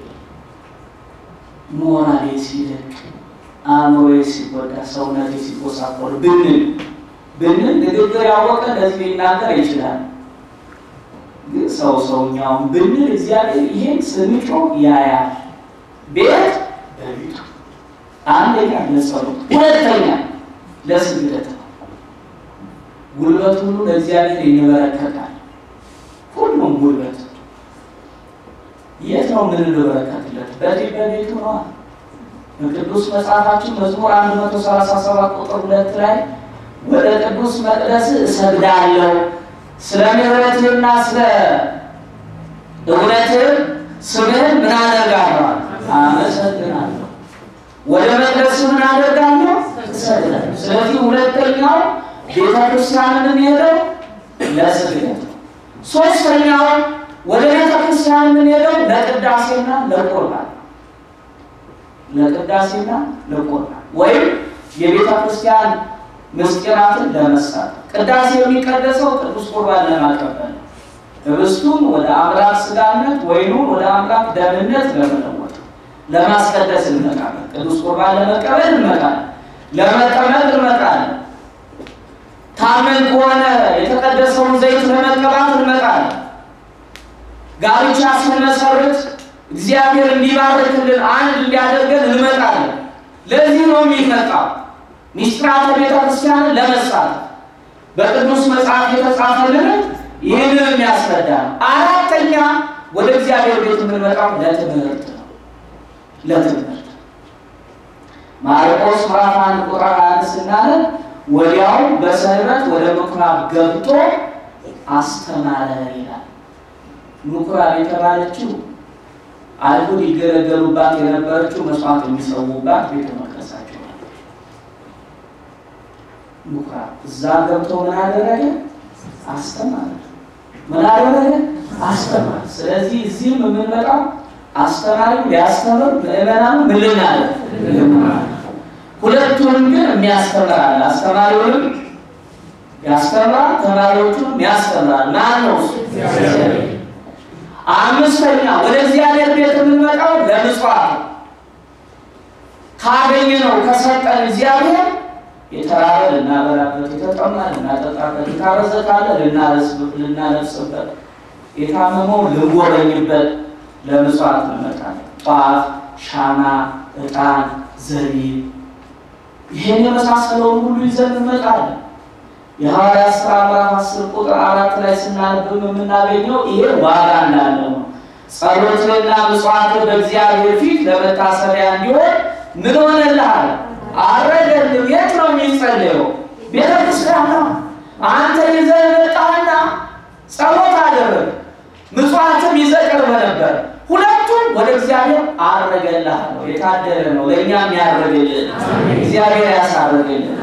ሞራሌ ሲደቅ፣ አእምሮዬ ሲጎዳ፣ ሰውነቴ ሲጎሳቆል ብንል ብንል ንግግር ያወቀ ለዚህ ሊናገር ይችላል። ግን ሰው ሰውኛውን ብንል እግዚአብሔር ይሄን ስንጮ ያያል። ቤት በቤቱ አንደኛ ለጸሎት፣ ሁለተኛ ለስግደት ነው። ጉልበት ሁሉ ለእግዚአብሔር ይንበረከካል። ሁሉም ጉልበት የት ነው ምን እንበረከትለት? በዚህ በቤቱ ነዋ። በቅዱስ መጽሐፋችን መዝሙር 137 ቁጥር ሁለት ላይ ወደ ቅዱስ መቅደስ እሰግዳለሁ ስለ ምሕረትህና ስለ እውነትህ ስምህን ምን አደርጋለሁ? አመሰግናለሁ። ወደ መቅደስ ምን አደርጋለሁ? እሰግዳለሁ። ስለዚህ ሁለተኛው ቤተ ክርስቲያንን የምንሄደው ለስግደት ነው። ሶስተኛው ወደ ቤተ ክርስቲያን የምንሄደው ለቅዳሴና ለቁርባን ለቅዳሴና ለቁርባን ወይም የቤተ ክርስቲያን ምስጢራትን ለመስራት ቅዳሴ የሚቀደሰው ቅዱስ ቁርባን ለማቀበል ነው። ህብስቱን ወደ አምላክ ስጋነት ወይኑን ወደ አምላክ ደምነት ለመለወጥ ለማስቀደስ እንመጣለን። ቅዱስ ቁርባን ለመቀበል እንመጣለን። ለመጠመቅ እንመጣለን። ታመን ከሆነ የተቀደሰውን ዘይት ለመቀባት እንመጣለን። ጋብቻ ስንመሰርት እግዚአብሔር እንዲባርክልን አንድ እንዲያደርገን እንመጣለን። ለዚህ ነው የሚመጣው ሚስጥራተ ቤተ ክርስቲያንን ለመሳተፍ በቅዱስ መጽሐፍ የተጻፈልን ይህንን የሚያስረዳ ነው። አራተኛ ወደ እግዚአብሔር ቤት የምንመጣው ለትምህርት ነው። ለትምህርት ማርቆስ ምዕራፍ አንድ ቁጥር አንድ ስናለን ወዲያው በሰንበት ወደ ምኩራብ ገብቶ አስተማረ ይላል። ምኩራብ የተባለችው አይሁድ ይገለገሉባት የነበረችው መስዋዕት የሚሰዉባት ቤተ መቅደሳቸው ነው። ምኩራብ እዛ ገብቶ ምን አደረገ? አስተማረ። ምን አደረገ? አስተማረ። ስለዚህ እዚህም የምንመጣው አስተማሪው ሊያስተምር ምዕመናኑ ምን ልናደርግ ሁለቱንም ግን የሚያስተምራል። አስተማሪውንም ያስተምራል፣ ተማሪዎቹንም ያስተምራል። ማን ነው እሱ? አምስተኛ ወደ እግዚአብሔር ቤት የምንመጣው ለምጽዋት ካገኘ ነው ከሰጠን እግዚአብሔር የተራበ ልናበላበት፣ የተጠማ ልናጠጣበት፣ የታረዘ ካለ ልናለብስበት፣ የታመመው ልንጎበኝበት ለምጽዋት እንመጣለን። ጧፍ፣ ሻማ፣ ዕጣን፣ ዘቢብ ይህን የመሳሰለውን ሁሉ ይዘን እንመጣለን። የሐዋርያት ሥራ ምዕራፍ አስር ቁጥር አራት ላይ ስናነብም የምናገኘው ይሄ ዋጋ እንዳለው ነው። ጸሎትንና ምጽዋትን በእግዚአብሔር ፊት ለመታሰቢያ እንዲሆን ምን ሆነልሃል? አረገልም። የት ነው የሚጸለየው? ቤተ ክርስቲያን ነው። አንተ ይዘህ መጣህና ጸሎት አደረግ፣ ምጽዋትም ይዘህ ቀርበህ ነበር። ሁለቱም ወደ እግዚአብሔር አረገልሃለሁ። የታደለ ነው ለእኛም ያደረገልን እግዚአብሔር ያሳረገልን።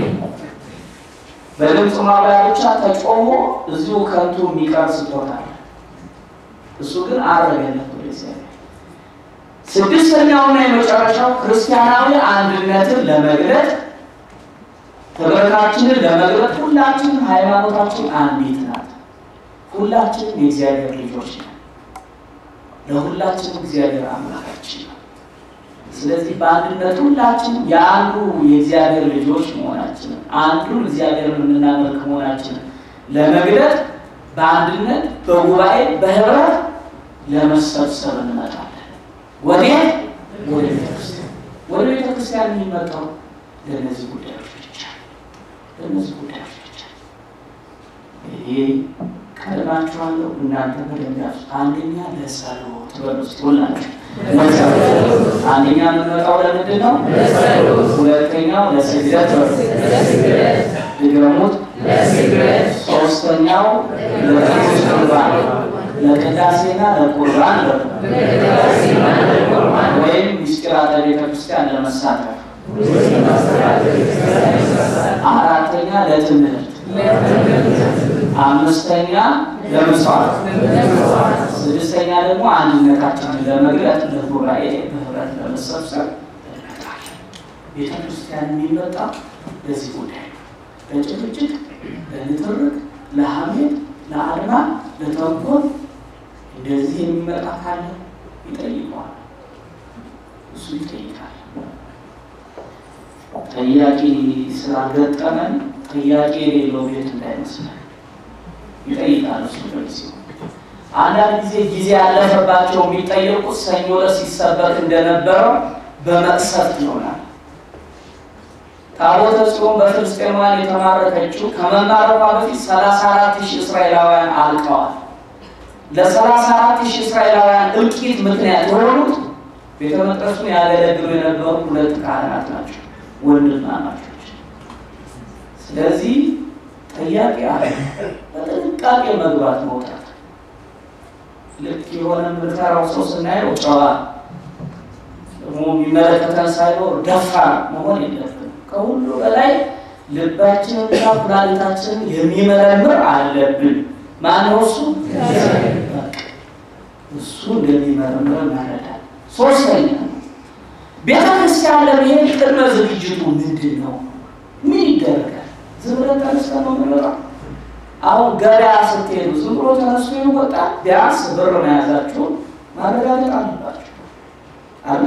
በድምፅ ማብሪያ ብቻ ተጮሞ እዚሁ ከንቱ የሚቀር ስጦታ እሱ ግን አረገለት ወደ እግዚአብሔር። ስድስተኛውና የመጨረሻው ክርስቲያናዊ አንድነትን ለመግለጥ ህብረታችንን ለመግለጥ ሁላችንም ሃይማኖታችን አንዲት ናት። ሁላችንም የእግዚአብሔር ልጆች ነን። ለሁላችንም እግዚአብሔር አምላካችን ነው። ስለዚህ በአንድነት ሁላችንም የአንዱ የእግዚአብሔር ልጆች መሆናችንን አንዱን እግዚአብሔርን የምናመልክ መሆናችንን ለመግለጥ በአንድነት በጉባኤ በህብረት ለመሰብሰብ እንመጣለን። ወዴት? ወደ ቤተክርስቲያን። ወደ ቤተክርስቲያን የሚመጣው ለእነዚህ ጉዳዮች ብቻ ለእነዚህ ጉዳዮች ብቻ። ይሄ ቀድማችኋለሁ እናንተ በደንብ ያዙ። አንደኛ ለጸሎት በሉ እስኪ ሁላችሁ ለጸሎት። አንደኛ የምንመጣው ለምንድን ነው? ሁለተኛው ለስግደት በሉ ድገሙት። ሶስተኛው ለቅዱስ ቁርባን ለቅዳሴና ለቁርባን በሉ ወይም ምስጢራተ ቤተ ክርስቲያን ለመሳተፍ አራተኛ ለትምህርት አምስተኛ ለመስዋዕት ስድስተኛ ደግሞ አንድነታችንን ለመግለጥ ለጉባኤ በህብረት ለመሰብሰብ እንመጣለን። ቤተ ክርስቲያን የሚመጣ ለዚህ ጉዳይ ነው። ለጭቅጭቅ፣ ለንትርክ፣ ለሐሜት፣ ለአድማ፣ ለተንኮል እንደዚህ የሚመጣ ካለ ይጠይቀዋል። እሱ ይጠይቃል። ጥያቄ ስላልገጠመን ጥያቄ የሌለው ቤት እንዳይመስለን ይጠይቃል። እሱ በጊዜው አንዳንድ ጊዜ ጊዜ ያለፈባቸው የሚጠየቁት ሰኞ ዕለት ሲሰበክ እንደነበረው በመቅሰፍት ይሆናል። ታቦተ ጽዮን በፍልስጤማውያን የተማረከችው ከመማረኳ በፊት ሰላሳ አራት ሺህ እስራኤላውያን አልቀዋል። ለሰላሳ አራት ሺህ እስራኤላውያን እልቂት ምክንያት የሆኑት ቤተ መቅደሱን ያገለግሉ የነበሩ ሁለት ካህናት ናቸው፣ ወንድማማቾች። ስለዚህ ጥያቄ አለ። በጥንቃቄ መግባት መውጣት። ልክ የሆነ የምንፈራው ሰው ስናየው ጨዋ ደግሞ የሚመለከተን ሳይኖር ደፋር መሆን የለብንም። ከሁሉ በላይ ልባችንና ኩላሊታችንን የሚመረምር አለብን። ማነው እሱ? እሱ እንደሚመረምር መረዳት። ሶስተኛ ቤተ ክርስቲያን ለመሄድ ቅድመ ዝግጅቱ ምንድን ነው? ምን ይደረጋል? ዝም ብለን ተነስተን ነው የምንወጣው? አሁን ገበያ ስትሄዱ ዝም ብሎ ተነስቶ ይወጣል? ቢያንስ ብር መያዛችሁን ማረጋገጥ አለባቸው አለ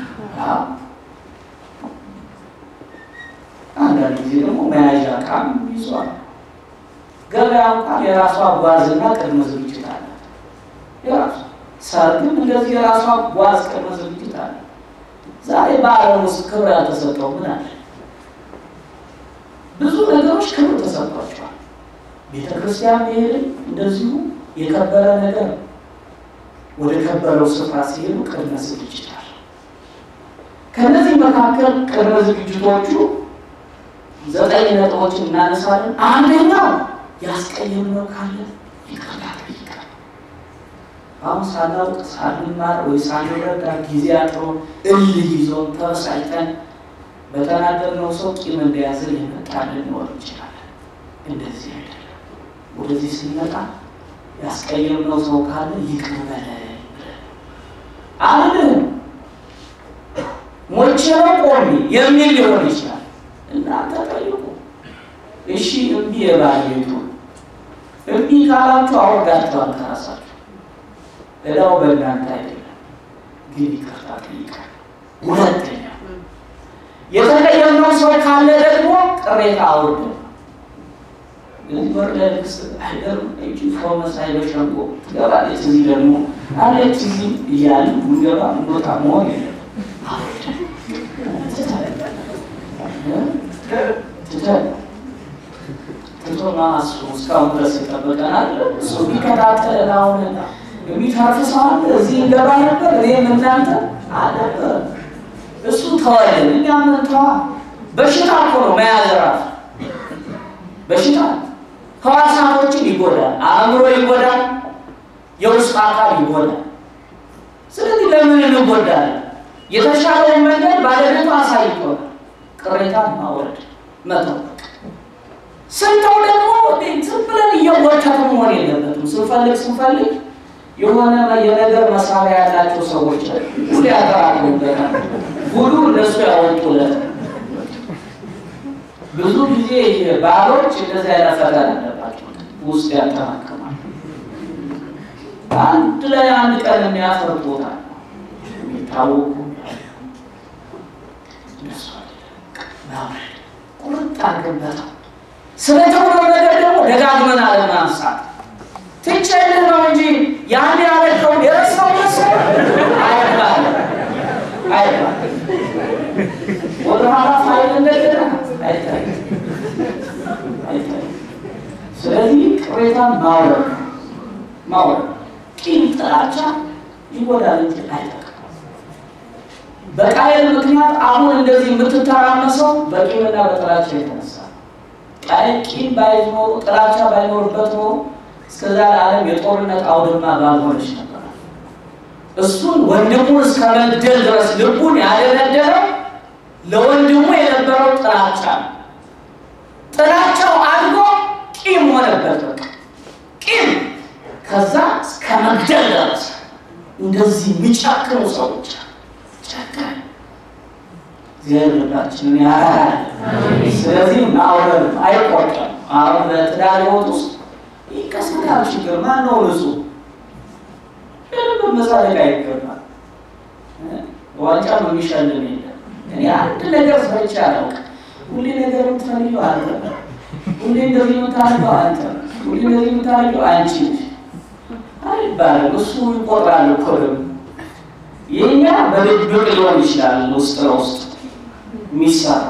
አንዳንድ ጊዜ ደግሞ መያዣ ዕቃም ይዟል። ገበያ እንኳን የራሷ ጓዝና ቅድመ ዝግጅት አለ። የራሷ ሰርግም እንደዚህ የራሷ ጓዝ ቅድመ ዝግጅት አለ። ዛሬ በዓለም ውስጥ ክብር ያልተሰጠው ምን አለ? ብዙ ነገሮች ክብር ተሰጥቷቸዋል። ቤተ ክርስቲያን መሄድም እንደዚሁ የከበረ ነገር ነው። ወደ ከበረው ስፍራ ሲሄዱ ቅድመ ዝግጅት አለ። ከነዚህ መካከል ቅድመ ዝግጅቶቹ ዘጠኝ ነጥቦችን እናነሳለን። አንደኛው ያስቀየምነው ካለ ይቅርታ ጠይቃል። አሁን ሳናውቅ ሳንማር ወይ ሳንረዳ ጊዜ አጥሮ እልህ ይዞን ተበሳጭተን በተናገርነው ሰው ቂም እንደያዘን የመጣልን ሊኖር እንችላለን። እንደዚህ አይደለም። ወደዚህ ስንመጣ ያስቀየምነው ሰው ካለ ይቅር በለኝ ብለን አልልህም ሞቼ ነው ቆሜ የሚል ሊሆን ይችላል። እናንተ ጠይቁ። እሺ እምቢ የባለቤቱ እምቢ ካላችሁ አወርዳችኋል ከራሳችሁ። እዳው በእናንተ አይደለም፣ ግን ይቅርታ ጠይቃል። ሁለተኛ የተቀየምነው ሰው ካለ ደግሞ ቅሬታ አውርድ። እዚህ በር ላይ ልክስ አይገርም እጅ ፎመሳይ በሸንጎ ትገባለች። እዚህ ደግሞ አለች እዚህ እያሉ ምንገባ ምንወጣ መሆን የለም አውርድ ትተን ትቶና እሱ እስካሁን ድረስ ይጠበቀናል። እሱ ቢከታተለን አሁን የሚተርፍ ሰው አለ። እዚህ እንገባ ነበር እኔም እናንተ አልነበረ እሱ ተወልን፣ እኛ ምን ተዋ። በሽታ እኮ ነው መያዝ ራሱ በሽታ ህዋሳቶችን ይጎዳል፣ አእምሮ ይጎዳል፣ የውስጥ አካል ይጎዳል። ስለዚህ ለምን እንጎዳለን? የተሻለውን መንገድ ባለቤቱ አሳይቶናል። ቅሬታን ማውረድ መጠበቅ ስንተው ደግሞ ዝም ብለን እየወተቱ መሆን የለበትም። ስንፈልግ ስንፈልግ የሆነ የነገር መሳሪያ ያላቸው ሰዎች ሁሉ ያጠራቅሙበታል። ሁሉ እነሱ ያወጡለት ብዙ ጊዜ ባሎች እንደዚህ አይነት ፈተና አለባቸው። ውስጥ ያጠራቅማል። አንድ ላይ አንድ ቀን የሚያፈርጥ ቦታ የሚታወቁ እነሱ ማውረድ ቁርጥ አድርገን ስለተሆነ ነገር ደግሞ ደጋግመን አለማንሳት ትችልህ ነው እንጂ ያን ያለከውን የረሳው መሰለህ አይባልም አይባልም። ወደኋላ ፋይል እንደገና አይታይም አይታይም። ስለዚህ ቅሬታን ማውረድ ማውረድ ቂም፣ ጥላቻ ይጎዳል እንጂ አይጠቅም። በቃየል ምክንያት አሁን እንደዚህ የምትተራመሰው በቂምና በጥላቻ የተነሳ ቃየል ቂም ባይኖር ጥላቻ ባይኖርበት ኖሮ እስከዛ ለዓለም የጦርነት አውድማ ባልሆነች ነበር። እሱን ወንድሙን እስከ መግደል ድረስ ልቡን ያደነደረው ለወንድሙ የነበረው ጥላቻ ነው። ጥላቻው አድጎ ቂም ሆነበት። በቃ ቂም ከዛ እስከ መግደል ደረሰ። እንደዚህ የሚጨክኑ ሰዎች ጨካኝ እግዚአብሔር ልባችንን ያራል። ስለዚህ ማውረድ አይቆርጥም። አሁን በትዳር ሕይወት ውስጥ ይከሰታል ችግር። ማን ነው ንጹሕ? ምንም መሳለቅ አይገባል። ዋንጫ ነው የሚሸልም የለም። እኔ አንድ ነገር ሰርቼ አላውቅም። ሁሌ ነገር የምትፈልገው አንተ ነህ። ሁሌ እንደዚህ የምታደርገው አንተ ነህ። ሁሌ እንደዚህ የምታደርገው አንቺ ነሽ አይባልም። እሱ ይቆጥራል እኮ ደግሞ የኛ በድብቅ ሊሆን ይችላል። ውስጥ ለውስጥ የሚሰራ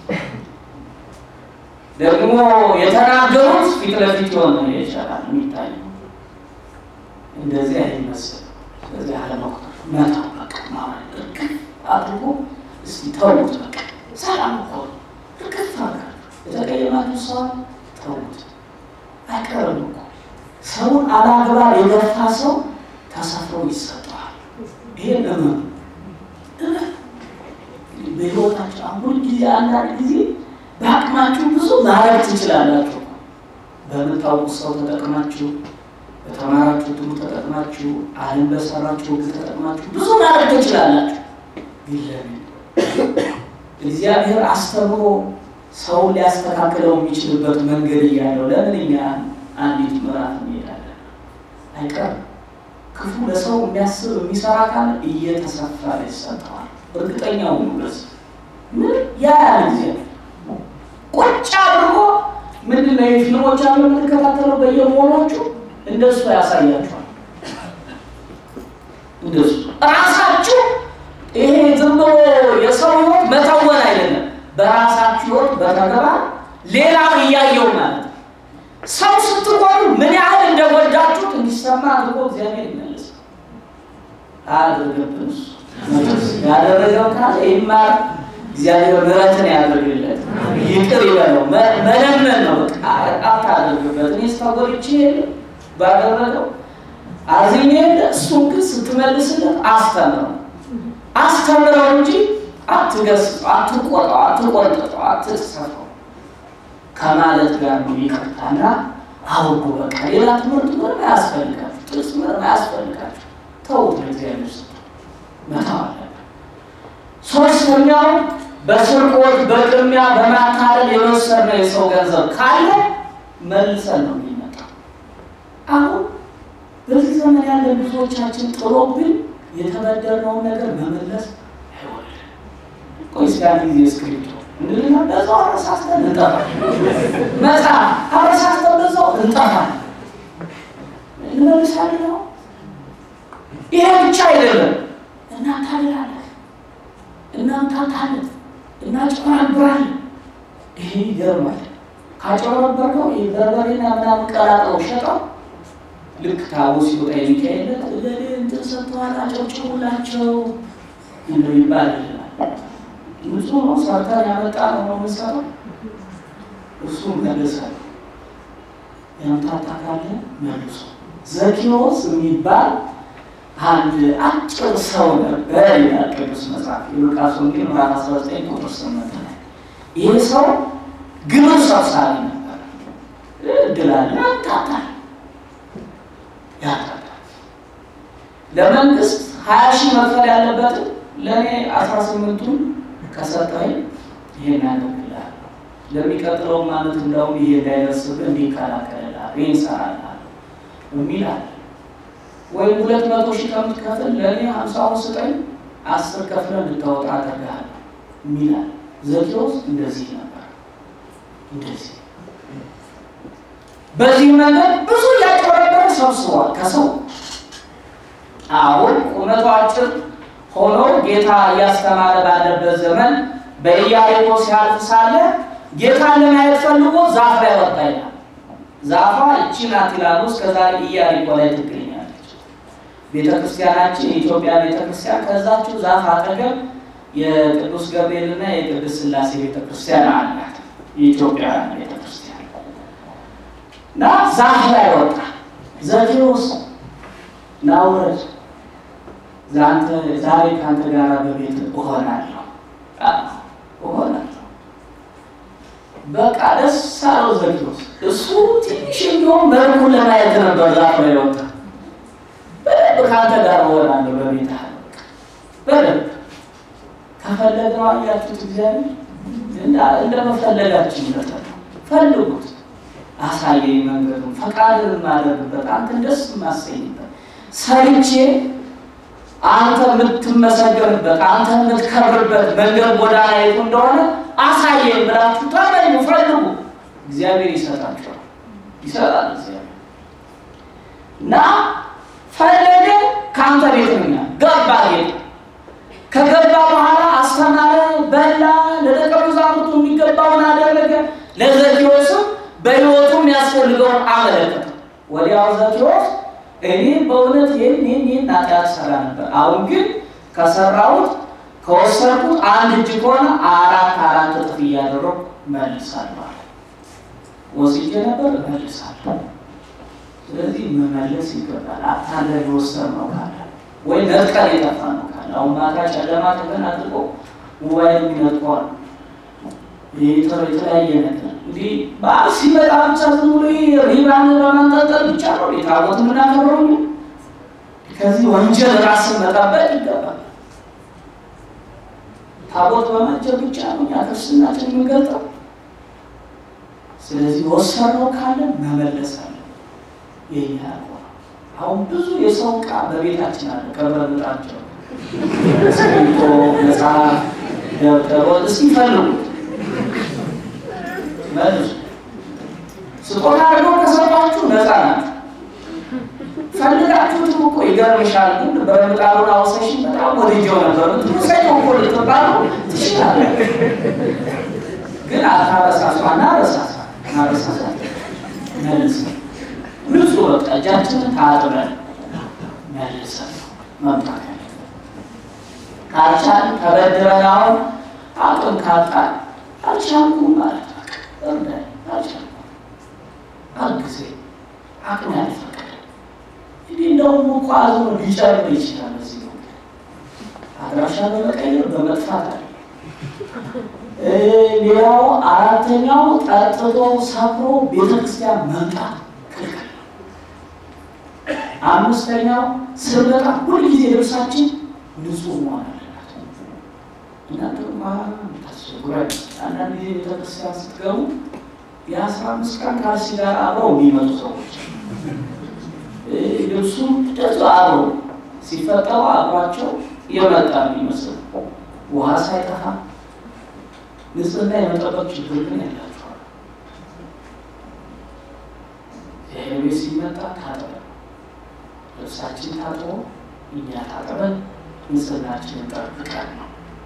ደግሞ የተናገሩት ፊት ለፊት የሆነ ይቻላል የሚታየው እንደዚህ አይመስል። ስለዚህ አለመቁጠር መተው በቃ ማለት እርግፍ አድርጎ እስቲ ተውት። በቃ ሰላም እኮ እርግፍ አድርጋችሁ የተቀየማችሁ ሰው ተውት። አይቀርም እኮ ሰውን አላግባብ የገፋ ሰው ተሰፍሮ ይሰጠዋል። ይሄን እመኑ እመኑ። በሕይወታቸው አሁን ጊዜ አንዳንድ ጊዜ በአቅማችሁ ብዙ ማድረግ ትችላላችሁ። በምታውቁት ሰው ተጠቅማችሁ፣ በተማራችሁ ትምህርት ተጠቅማችሁ፣ ዓለም በሰራችሁ ሕግ ተጠቅማችሁ ብዙ ማድረግ ትችላላችሁ። ግን ለምን እግዚአብሔር አስተምሮ ሰውን ሊያስተካክለው የሚችልበት መንገድ እያለው ለምን እኛ አንዲት ምዕራፍ እንሄዳለን? አይቀርም። ክፉ ለሰው የሚያስብ የሚሰራ ካለ እየተሰፋ ይሰጠዋል። እርግጠኛው ነው። ምን ያ ያለ ጊዜ ቁጭ አድርጎ ምንድን ነው የፊልሞች አሉ የምትከታተለው በየሞሎቹ እንደሱ ያሳያቸዋል። እንደሱ ራሳችሁ ይሄ ዝም ብሎ የሰው ህይወት መተወን አይደለም። በራሳችሁ ህይወት በተግባር ሌላው እያየው ማለት ነው። ሰው ስትሆኑ ምን ያህል እንደወዳችሁት እንዲሰማ አድርጎ እግዚአብሔር ይመልስ አያደርገብን። ያደረገው ካለ ይማር፣ እግዚአብሔር ምሕረትን ያደርግለት፣ ይቅር ይበለው። መለመን ነው በቃ አታደርግበት። እኔ ስተጎድቼ የለ ባደረገው አዝኜ የለ እሱን ግን ስትመልስለት አስተምረው አስተምረው እንጂ አትገስጠው፣ አትቆጣው፣ አትቆንጥጠው፣ አትሰፈው ከማለት ጋር ነው ይቅርታና አውቁ። በቃ ሌላ ትምህርት ምንም አያስፈልጋችሁ፣ ጥቅስ ምንም አያስፈልጋችሁ። ተውት፣ ለእግዚአብሔር ስጡ፣ መተው አለብን። ሶስተኛው በስርቆት በቅሚያ በማታለል የወሰድነው የሰው ገንዘብ ካለ መልሰን ነው የሚመጣው። አሁን በዚህ ዘመን ያለ ብዙዎቻችን ጥሎብን የተበደርነውን ነገር መመለስ አይወድም። ቆይ እስኪ አንድ ጊዜ እስክሪብቶ እንድልና በዛው አረሳስተን እንጠፋለን። መጽሐፍ አረሳስተን በዛው እንጠፋለን። እንመልሳለን ነው። ይሄ ብቻ አይደለም። እናታልላለን፣ እናምታታለን፣ እናጭበረብራለን። ይሄ ይገርማል። ካጨበረበርከው በርበሬና ምናምን ቀላቅለው ሸጠው ልክ ታቦ ሲወጣ የሚካሄለት ለሌ እንትን ሰጥተዋል አጨብጭቡላቸው እንደው ይባል ይላል። ንጹህ ነው ሰርተን ያመጣ ነው ነው የምንሰራው። እሱ መለሳል ያምታታ ካለ መልሶ ዘኪዎስ የሚባል አንድ አጭር ሰው ነበር ይላል ቅዱስ መጽሐፍ የሉቃስ ወንጌል ምዕራፍ 19 ቁጥር 8 ላይ ይህ ሰው ግብር ሰብሳቢ ነበር። እድላለ ያምታታል ያታታል ለመንግስት ሀያ ሺህ መክፈል ያለበትን ለእኔ አስራ ስምንቱን ከሰጠኝ ይሄን ያደርግልሃል ለሚቀጥለው ማለት እንደውም ይሄ እንዳይደርስብህ እንዲከላከልልሃል ይህን እሰራልሃለሁ የሚል አለ። ወይም ሁለት መቶ ሺህ ከምትከፍል ለእኔ ሀምሳውን ስጠኝ አስር ከፍለህ እንድታወጣ አደርግሃለሁ የሚል አለ። ዘኪዎስ እንደዚህ ነበር። እንደዚህ በዚህ መንገድ ብዙ እያጭበረበረ ሰብስቧል ከሰው አሁን ቁመቱ አጭር ሆኖ ጌታ እያስተማረ ባለበት ዘመን በኢያሪኮ ሲያልፍ ሳለ ጌታን ለማየት ፈልጎ ዛፍ ላይ ወጣ ይላል። ዛፏ እቺ ናት ይላሉ። እስከዛሬ ኢያሪኮ ላይ ትገኛለች። ቤተክርስቲያናችን የኢትዮጵያ ቤተክርስቲያን ከዛችው ዛፍ አጠገብ የቅዱስ ገብርኤልና የቅዱስ ሥላሴ ቤተክርስቲያን አላት። የኢትዮጵያውያን ቤተክርስቲያን እና ዛፍ ላይ ወጣ። ዘኬዎስ ናውረድ ዛሬ ከአንተ ጋር በቤት እሆናለሁ እሆናለሁ። በቃ ደስ አለው ዘኬዎስ። እሱ ትንሽ የሚሆን መልኩን ለማየት ነበር ዛፍ ላይ ወጣ። በደንብ ከአንተ ጋር እሆናለሁ በቤት በደንብ ከፈለገው አያችሁት፣ እግዚአብሔር እንደመፈለጋችን መጠ ፈልጉት፣ አሳየኝ መንገዱን፣ ፈቃድን ማድረግበት አንተን ደስ የማሰኝበት ሰርቼ አንተ የምትመሰገንበት አንተ የምትከብርበት መንገድ ጎዳና የቱ እንደሆነ አሳየኝ ብላችሁ ተመኙ፣ ፈልጉ። እግዚአብሔር ይሰጣችኋል፣ ይሰጣል እግዚአብሔር እና ፈለገ ከአንተ ቤት ነኛ ገባ ቤት ከገባ በኋላ አስተማረ፣ በላ፣ ለደቀ መዛሙርቱ የሚገባውን አደረገ። ለዘኬዎስም በሕይወቱ የሚያስፈልገውን አመለከተ። ወዲያው ዘኬዎስ እኔ በእውነት ይህን ይህን ይህን ኃጢአት ሰራ ነበር፣ አሁን ግን ከሰራሁት ከወሰድኩት አንድ እጅ ከሆነ አራት አራት እጥፍ እያደረኩ መልሳለሁ አለ። ወስጄ ነበር እመልሳለሁ። ስለዚህ መመለስ ይገባል። አታለል የወሰድነው ካለ ወይ ነጥቀን የጠፋ ነው ካለ አሁን ማታ ጨለማ ተገን አድርጎ ሞባይል የሚነጥቀዋል የተለያየ ነገር እንዲህ በዓል ሲመጣ ብቻ ዝም ብሎ ሪባን በማንጠልጠል ብቻ ነው የታቦት የምናከብረው። ከዚህ ወንጀል ራስን መጠበቅ ይገባል። ታቦት በማጀብ ብቻ ነው እኛ ክርስትናችን የምንገልጠው። ስለዚህ ወሰነው ካለ መመለስ አለ የኛ አሁን ብዙ የሰው ዕቃ በቤታችን አለ። ከብረምጣቸው እስክሪብቶ፣ መጽሐፍ፣ ደብተር እስኪ ፈልጉት መልሱ። ስጦታ አድርገው ከሰጧችሁ ነፃ ናችሁ። ፈልጋችሁትም እኮ ይገርምሻል። ግን በምጣዱን አውሰሽን በጣም ወድጄው ነበር ምትሰኘው እኮ ልትባሉ ትችላለህ። ግን አታረሳሷ ናረሳሳ ናረሳሳ መልስ ንጹህ በቃ እጃችንን ታጥበን መልሰን መምጣት ካልቻልን ተበድረን አሁን አቅም ካጣን አልቻልኩም ማለት እርዳኝ አልቻልኩም አግዜ አቅም ያልፈቀደ እንዲህ እንደውም እኮ አዝኖ ሊጨርብ ይችላል። እዚህ ነው አድራሻ በመቀየር በመጥፋት አለ። ሌላው አራተኛው ጠጥቶ ሰክሮ ቤተክርስቲያን መምጣት ክልክል ነው። አምስተኛው ስንመጣ ሁልጊዜ ልብሳችን ንጹህ መሆን አለበት። እናንተ ታስቸግሯል። አንዳንድ ጊዜ ቤተክርስቲያን ስትገቡ የአስራ አምስት ቀን ካልሲ ጋር አብረው የሚመጡ ሰዎች ልብሱ እንደዚያው አብረው ሲፈጠሩ አብሯቸው የመጣ የሚመስል ውሃ ሳይጠፋ ንጽህና የመጠበቅ ችግር ግን ያላቸዋል። ቤት ሲመጣ ታጥበን ልብሳችን ታጥቦ እኛ ታጥበን ንጽህናችንን ጠብቀን ነው።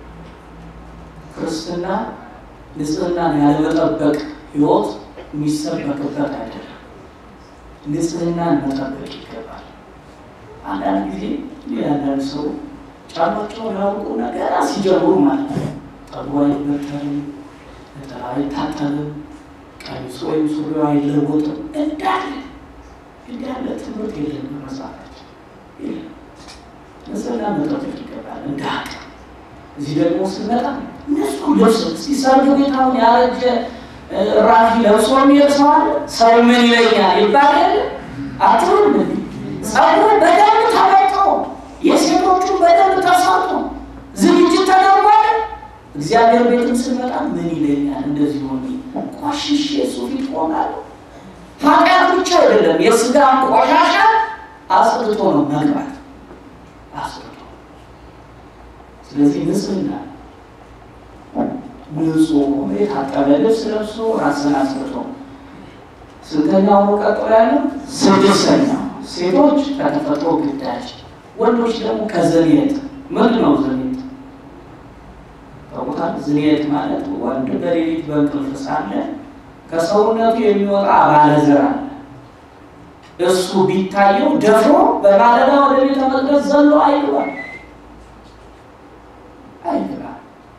ክርስትና ንጽህናን ያለመጠበቅ ሕይወት የሚሰበክበት አይደለም። ንጽህናን መጠበቅ ይገባል። አንዳንድ ጊዜ አንዳንድ ሰው ጫማቸውን ያውቁ ነገር ሲጀምሩ ማለት ነው ጠጉሩ አይበተርም፣ ነጠላ አይታጠብም፣ ቀሚሱ ወይም ሱሪው አይለወጥም። እንዳለ እንዳለ ትምህርት የለም በመጽሐፋችን የለም። ንጽህና መጠበቅ ይገባል እንደ አቅም። እዚህ ደግሞ ስንመጣ ንጹህ ልብስ እስቲ ሰርግ ቤት አሁን ያረጀ ራፊ ለብሶ የሚሄድ ሰው አለ። ሰው ምን ይለኛል ይባላል አትሉም? ጸጉሩ በደንብ ተበጥሮ የሴቶቹ በደንብ ተሰርቶ ዝግጅት ተደርጓል። እግዚአብሔር ቤትም ስንመጣ ምን ይለኛል እንደዚህ ሆኜ ቆሽሼ እሱ ፊት ቆማለሁ። ኃጢአት ብቻ አይደለም የስጋ ቆሻሻ አጽድቶ ነው መግባት አጽድቶ። ስለዚህ ንጽህና ንጹህ ሆኖ የታጠበ ልብስ ለብሶ ራስን አስርቶ ስንተኛው ነው ቀጥሎ ያለው? ስድስተኛው ሴቶች ከተፈጥሮ ግዳጅ፣ ወንዶች ደግሞ ከዘኔት። ምንድን ነው ዘኔት? ታውቁታል? ዝኔት ማለት ወንድ በሌሊት በእንቅልፍ ሳለ ከሰውነቱ የሚወጣ ባለዘር አለ። እሱ ቢታየው ደፍሮ በማለዳ ወደ ቤተ መቅደስ ዘሎ አይግባል አይግባል።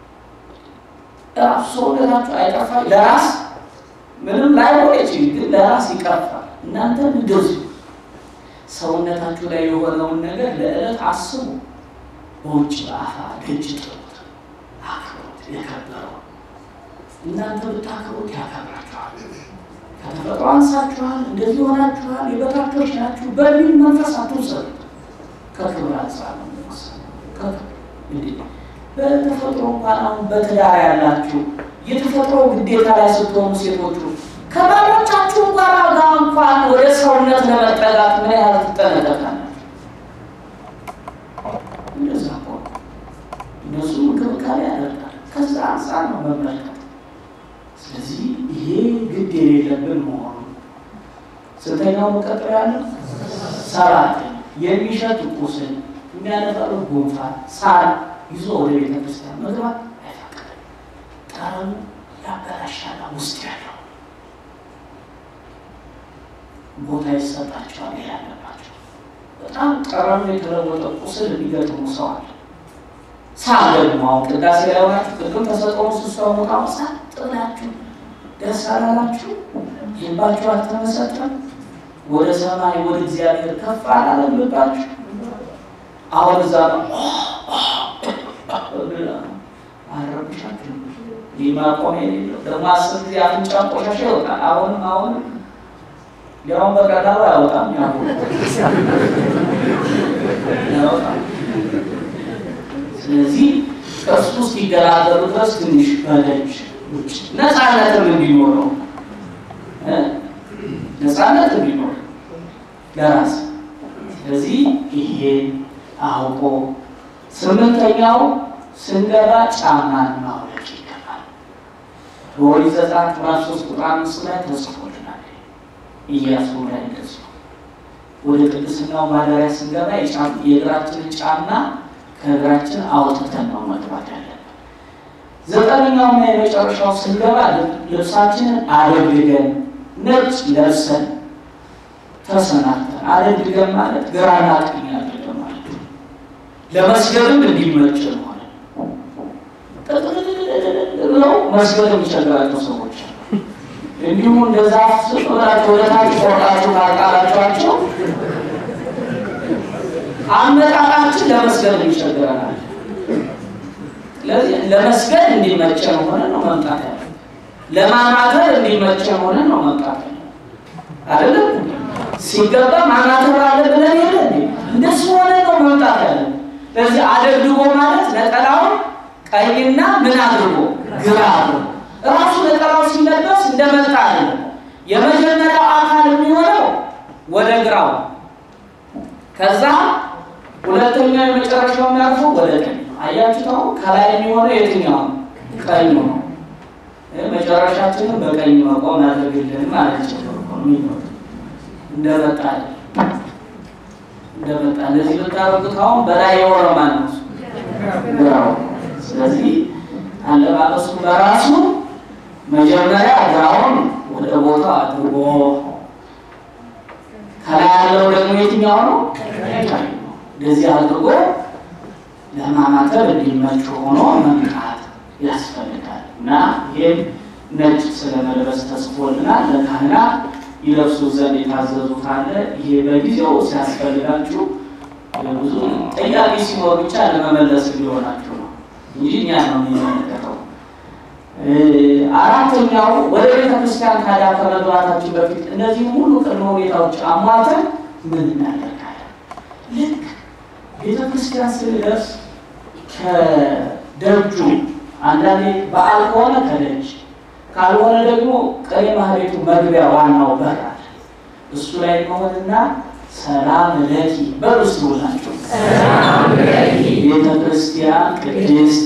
ራሱ ሰውነታችሁ አይጠፋ ለራስ ምንም ላይሆን ይችል፣ ግን ለራስ ይቀርፋል። እናንተ እንደዚሁ ሰውነታችሁ ላይ የሆነውን ነገር ለዕለት አስቡ። በውጭ በአፋ ደጅ ጥሩት፣ አክብሩት። የከበረው እናንተ ብታክብሩት ያከብራችኋል። ከተፈጥሮ አንሳችኋል፣ እንደዚህ ሆናችኋል፣ የበታቾች ናችሁ በሚል መንፈስ አትውሰዱት። ከክብር አንጻር ነው የሚወሰደው። በተፈጥሮ እንኳን አሁን በትዳር ያላችሁ የተፈጥሮ ግዴታ ላይ ስትሆኑ ሴቶቹ ከባሎቻችሁ ጋር ጋር እንኳን ወደ ሰውነት ለመጠጋት ምን ያህል ትጠነቀቃላችሁ? እንደዛ እኮ እነሱ እንክብካቤ ያደርጋል። ከዛ አንጻር ነው መመልከት። ስለዚህ ይሄ ግድ የሌለብን መሆኑ ስንተኛው መቀጠል ያለው ሰባት የሚሸት ቁስል የሚያነጠሩ ጉንፋን ሳል ይዞ ወደ ቤተ ክርስቲያን መግባት አይፈቅድም። ጠረኑ ያበላሻል። ውስጥ ያለው ቦታ ይሰጣቸዋል። ይሄ ያለባቸው በጣም ጠረኑ የተለወጠ ቁስል የሚገጥሙ ሰው አለ። ሳል ደግሞ አሁን ቅዳሴ ላይ ሆናችሁ ቅድም ተሰጠው ስሷ ሞታ ሳል ጥላችሁ ደስ አላላችሁ? ልባችሁ አልተመሰጠም? ወደ ሰማይ ወደ እግዚአብሔር ከፍ አላለም ልባችሁ? አሁን እዛ ነው አረብሻችሁ ሊማቆም የሌለው ደግሞ አስር ጊዜ አፍንጫ ቆሻሻ ይወጣል። አሁንም አሁንም ያሁን በቀላሉ አያወጣም ያወጣም። ስለዚህ ከእሱ እስኪገላገሉ ድረስ ትንሽ በደጅ ውጭ ነፃነትም እንዲኖረው ነፃነት እንዲኖር ለራስ ስለዚህ ይሄ አውቆ ስምንተኛው ስንገባ ጫማን ማውለቅ ይገባል። በኦሪት ዘጸአት ምዕራፍ ሶስት ቁጥር አምስት ላይ ተጽፎልናል። ኢያሱ ላይ እንደዚሁ ወደ ቅድስናው ማደሪያ ስንገባ የእግራችንን ጫማ ከእግራችን አውጥተን ነው መግባት ያለብን። ዘጠነኛውና የመጨረሻው ስንገባ ልብሳችንን አደግድገን ነጭ ለብሰን ተሰናድተን አደግድገን ማለት ግራና ቀኝ አድርገን ማለት ነው። ለመስገድም እንዲመች ሆነ ብለው መስገድ የሚቸግራቸው ሰዎች እንዲሁም እንደዛ ስጥላቸው ወደታች ቆርጣችሁ ካቃላችኋቸው አመጣጣችን ለመስገድ ይቸግረናል። ስለዚህ ለመስገድ እንዲመቸን ሆነ ነው መምጣት ያለ ለማማተር እንዲመቸን ሆነ ነው መምጣት ያለ አይደለም። ሲገባ ማማተር አለ ብለን የለ እንደሱ ሆነ ነው መምጣት ያለ። ስለዚህ አደግድጎ ማለት ነጠላውን ቀይና ምን አድርጎ ግራ አድርጎ ራሱ ነጠላው ሲለበስ እንደመጣ አለ። የመጀመሪያው አካል የሚሆነው ወደ ግራው ከዛ ሁለተኛው የመጨረሻው የሚያርፈው ወደ ቀኝ ነው። አያችሁት? አሁን ከላይ የሚሆነው የትኛው ነው? ቀኝ ነው። መጨረሻችንን በቀኝ መቆም ያደርግልን ማለት ነው። እንደመጣ እንደመጣ እንደዚህ ብታረጉት አሁን በላይ የሆነ ማለት ነው ግራው። ስለዚህ አለባበሱ በራሱ መጀመሪያ ግራውን ወደ ቦታ አድርጎ ከላይ ያለው ደግሞ የትኛው ነው? እንደዚህ አድርጎ ለማማተብ እንዲመች ሆኖ መምጣት ያስፈልጋል እና ይህም ነጭ ስለመልበስ ተጽፎልናል። ለካህናት ይለብሱ ዘንድ የታዘዙት አለ። ይሄ በጊዜው ሲያስፈልጋችሁ ብዙ ጥያቄ ሲኖር ብቻ ለመመለስ እንዲሆናችሁ ነው እንጂ እኛ ነው የሚመለከተው። አራተኛው ወደ ቤተ ክርስቲያን ታዲያ ከመግባታችን በፊት እነዚህ ሁሉ ቅድመ ሁኔታዎች አሟልተን ምን እናደርጋለን? ልክ ቤተ ክርስቲያን ስንደርስ ከደጁ አንዳንዴ በዓል ከሆነ ከደጅ ካልሆነ ደግሞ ቀሪ ማህቤቱ መግቢያ ዋናው በር አለ። እሱ ላይ መሆንና ሰላም ለኪ በሉ እስቲ ሁላችሁ ቤተ ክርስቲያን ቅድስት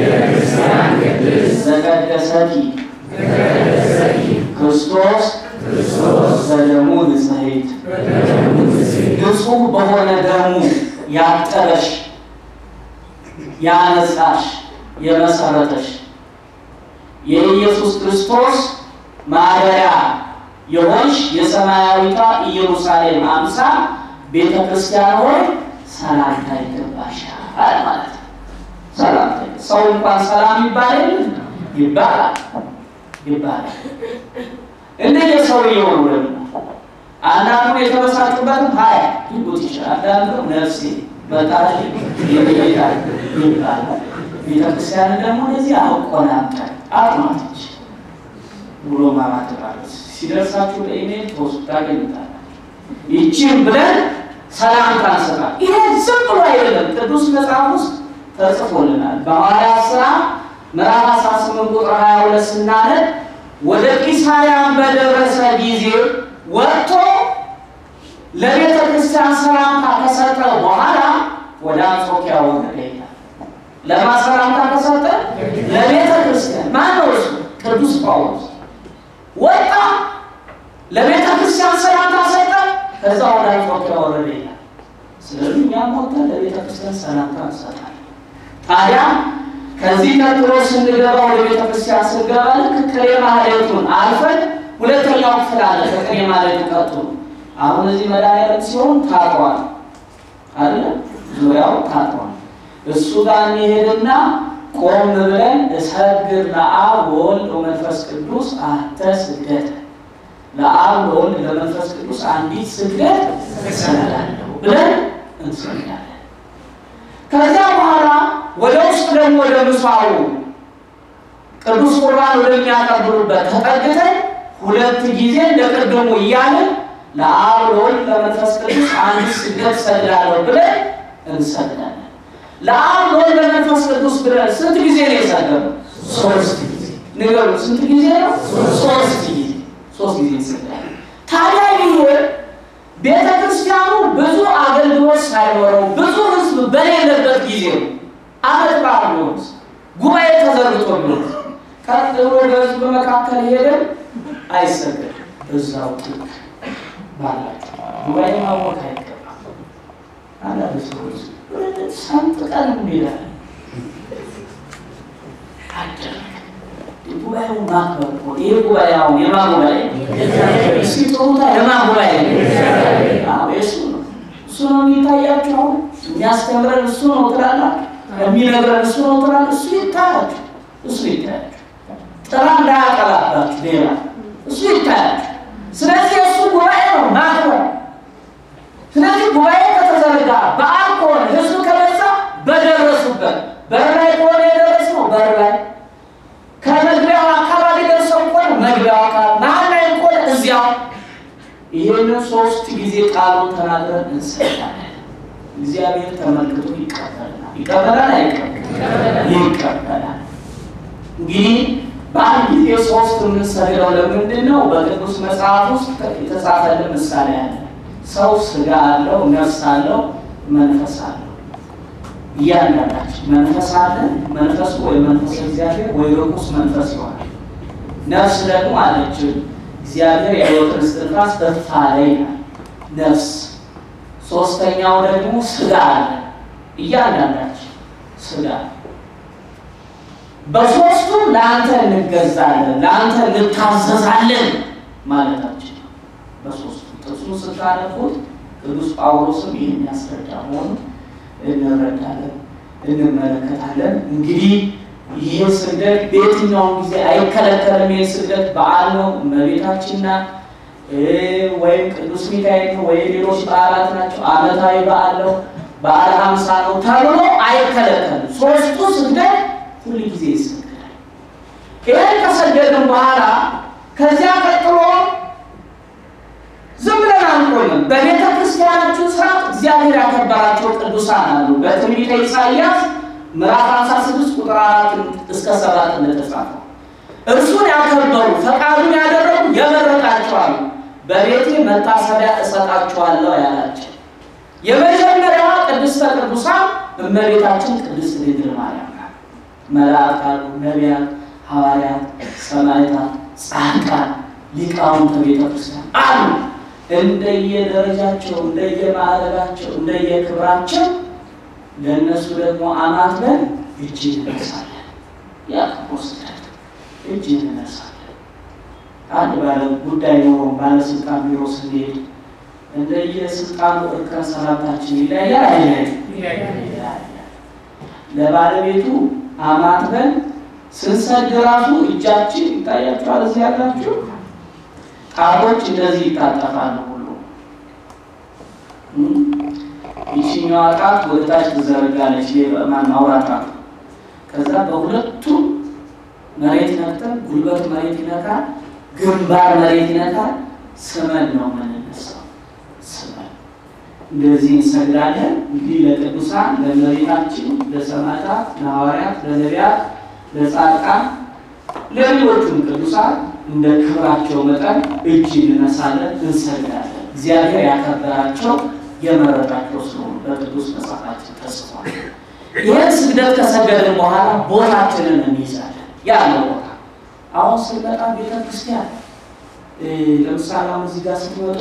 ዘቀደሰኪ ክርስቶስ በደሙ ንጽሕት ንጹሕ በሆነ ደሙ ያጠበሽ ያነጻሽ የመሰረተሽ የኢየሱስ ክርስቶስ ማደሪያ የሆንሽ የሰማያዊቷ ኢየሩሳሌም አምሳል ቤተ ክርስቲያን ሆይ ሰላምታ ይገባሻል ማለት ነው። ሰላምታ ሰው እንኳን ሰላም ይባል ይባላል ይባላል። እንደየ ሰውየው ነው ደግሞ አንዳንዱ የተበሳጩበትም ሀይ ይሉት ይችላል። አንዳንዱ ነፍሴ በጣም ይባላል ይባላል። ቤተክርስቲያን ደግሞ እንደዚህ አቆናጠር አጥማቶች ብሎ ማማት ማለት ሲደርሳችሁ በኢሜል ተወስዱ ታገኙታላችሁ። ይቺን ብለን ሰላምታ እንሰጣለን። ይሄ ዝም ብሎ አይደለም፣ ቅዱስ መጽሐፍ ውስጥ ተጽፎልናል። በሐዋርያት ሥራ ምዕራፍ 18 ቁጥር 22 ስናነብ ወደ ቂሳርያን በደረሰ ጊዜ ወጥቶ ለቤተ ክርስቲያን ሰላምታ ከሰጠ በኋላ ወደ አንጾኪያ ወረደ ይላል። ለማ ሰላምታ ከሰጠ ለቤተ ክርስቲያን ማን ነው እሱ? ቅዱስ ጳውሎስ ወጣ፣ ለቤተ ክርስቲያን ሰላምታ ሰጠ፣ ከዛ ወደ አንጾኪያ ወረደ ይላል። ስለዚህ እኛም ወጥተን ለቤተ ክርስቲያን ሰላምታ እንሰጣለን። ታዲያ ከዚህ ቀጥሎ ስንገባ ወደ ቤተ ክርስቲያን ስንገባ ልክ ቅኔ ማህሌቱን አልፈን ሁለተኛው ክፍል አለ። ከቅኔ ማህሌቱ ቀጥሎ አሁን እዚህ መድኃኒዓለም ሲሆን ታጥሯል አይደለ? ዙሪያው ታጥሯል። እሱ ጋር እንሄድና ቆም ብለን እሰግድ ለአብ ወወልድ ወመንፈስ ቅዱስ አሐተ ስግደት ለአብ ለወልድ ለመንፈስ ቅዱስ አንዲት ስግደት እሰግዳለሁ ብለን እንሰግዳለን። ከዚያ በኋላ ወደ ውስጥ ደግሞ ወደ ምሳው ቅዱስ ቁርባን ወደሚያቀርቡበት ተጠግተን ሁለት ጊዜ እንደ ቅድሙ እያልን ለአብ ለወልድ ለመንፈስ ቅዱስ አንዲት ስግደት እሰግዳለሁ ብለን እንሰግዳለን። ለአብ ለወልድ ለመንፈስ ቅዱስ ብለን ስንት ጊዜ ነው የሰገድነው? ሶስት ጊዜ። ንገሩ፣ ስንት ጊዜ ነው? ሶስት ጊዜ። ሶስት ጊዜ እንሰግዳለን። ታዲያ ይሄ ቤተ ክርስቲያኑ ብዙ አገልግሎት ሳይኖረው ብዙ ሕዝብ በሌለበት ጊዜ ነው። አመት በዓል ቢሆን ጉባኤ ተዘርግቶ ቢሆን ቀጥ ብሎ በሕዝብ መካከል ሄደን አይሰገድም። እዛው ጥቅ ባላቸው ጉባኤ ማወቅ አይገባም። አንዳንድ ሰዎች ሰንጥቀን እንሄዳለን። አይደረግም። ጉባኤው ማክበር እኮ ይህ ጉባኤ አሁን የማን ጉባኤ እስኪ ጥሩታ የማን ጉባኤ አዎ የእሱ ነው። እሱ ነው የሚታያችሁ። አሁን የሚያስተምረን እሱ ነው ትላላችሁ፣ የሚነግረን እሱ ነው ትላላችሁ። እሱ ይታያችሁ፣ እሱ ይታያችሁ። ጥራ እንዳያቀላባችሁ ሌላ እሱ ይታያችሁ። ስለዚህ የእሱ ጉባኤ ነው ማክበር ስለዚህ ጉባኤ ከተዘረጋ በዓል ከሆነ ህዝብ ከበዛ በደረሱበት በር ላይ ከሆነ የደረስነው በር ላይ ከመግቢያው አካባቢ ደርሰው ከሆነ መግቢያው አካባቢ መሀል ላይ ከሆነ እዚያው ይህንን ሶስት ጊዜ ቃሉን ተናግረን እንሰጣለን። እግዚአብሔር ተመልክቶ ይቀበላል። ይቀበላል አይቀበል? ይቀበላል። እንግዲህ በአንድ ጊዜ ሶስት የምንሰግደው ለምንድን ነው? በቅዱስ መጽሐፍ ውስጥ የተጻፈልን ምሳሌ አለ። ሰው ስጋ አለው፣ ነፍስ አለው፣ መንፈስ አለው። እያንዳንዳችን መንፈስ አለን። መንፈሱ ወይ መንፈስ እግዚአብሔር ወይ ርኩስ መንፈስ ይሆናል። ነፍስ ደግሞ አለችን እግዚአብሔር የሕይወትን እስትንፋስ እፍ አለ ይላል። ነፍስ ሶስተኛው ደግሞ ስጋ አለ። እያንዳንዳችን ስጋ በሶስቱም ለአንተ እንገዛለን፣ ለአንተ እንታዘዛለን ማለታችን ነው። በሶስቱ ጥቅሱን ስታነቡት ቅዱስ ጳውሎስም ይህን ያስረዳ መሆኑን እንረዳለን፣ እንመለከታለን። እንግዲህ ይህ ስግደት በየትኛውም ጊዜ አይከለከልም። ይህ ስግደት በዓል ነው፣ እመቤታችን ናት ወይም ቅዱስ ሚካኤል ነው ወይ ሌሎች በዓላት ናቸው። ዓመታዊ በዓል ነው፣ በዓለ ሀምሳ ነው ተብሎ አይከለከልም። ሶስቱ ስግደት ሁል ጊዜ ይሰግዳል። ይህን ከሰገድን በኋላ ከዚያ ቀጥሎ ዝም ብለን አንቆምም። በቤተ ክርስቲያናችን ስርዓት እግዚአብሔር ያከበራቸው ቅዱሳን አሉ። በትንቢተ ኢሳይያስ ምዕራፍ 56 ቁጥር 4 እስከ 7 እንደተጻፈው እርሱን ያከበሩ ፈቃዱን ያደረጉ የመረጣቸው አሉ። በቤቴ መታሰቢያ እሰጣቸዋለሁ ያላቸው የመጀመሪያዋ ቅድስተ ቅዱሳን እመቤታችን ቅድስት ድንግል ማርያም ናት። መላእክት አሉ፣ ነቢያት፣ ሐዋርያት፣ ሰማዕታት፣ ጻድቃን ሊቃውንተ ቤተክርስቲያን አሉ። እንደየደረጃቸው፣ እንደየማዕረጋቸው፣ እንደየክብራቸው ለእነሱ ደግሞ አማትበን እጅ እንነሳለን። ያ ወስደት እጅ እንነሳለን። አንድ ባለ ጉዳይ ኖሮ ባለስልጣን ቢሮ ስንሄድ እንደየስልጣኑ እርከን ሰላምታችን ይለያያል። አይለያይም? ለባለቤቱ አማትበን ስንሰድ ራሱ እጃችን ይታያችኋል። እዚህ ያላችሁ ጣቶች እንደዚህ ይታጠፋሉ ሁሉ ይችኛዋ ጣት ወደታች ትዘረጋለች። ማናውራ ጣት ከዛ በሁለቱ መሬት ነክተን ጉልበት መሬት ይነካል፣ ግንባር መሬት ይነካል። ስመን ነው የምንነሳው። ስመን እንደዚህ እንሰግዳለን። እንግዲህ ለቅዱሳን ለእመቤታችን፣ ለሰማዕታት፣ ለሐዋርያት፣ ለነቢያት፣ ለጻድቃን፣ ለሌሎቹም ቅዱሳን እንደ ክብራቸው መጠን እጅ እንነሳለን፣ እንሰግዳለን። እግዚአብሔር ያከበራቸው የመረጣቸው ስለሆኑ በቅዱስ መጽሐፋችን ተጽፏል። ይህን ስግደት ከሰገድን በኋላ ቦታችንን እንይዛለን። ያለው ቦታ አሁን ስንመጣ ቤተ ክርስቲያን ለምሳሌ አሁን እዚህ ጋር ስትመጡ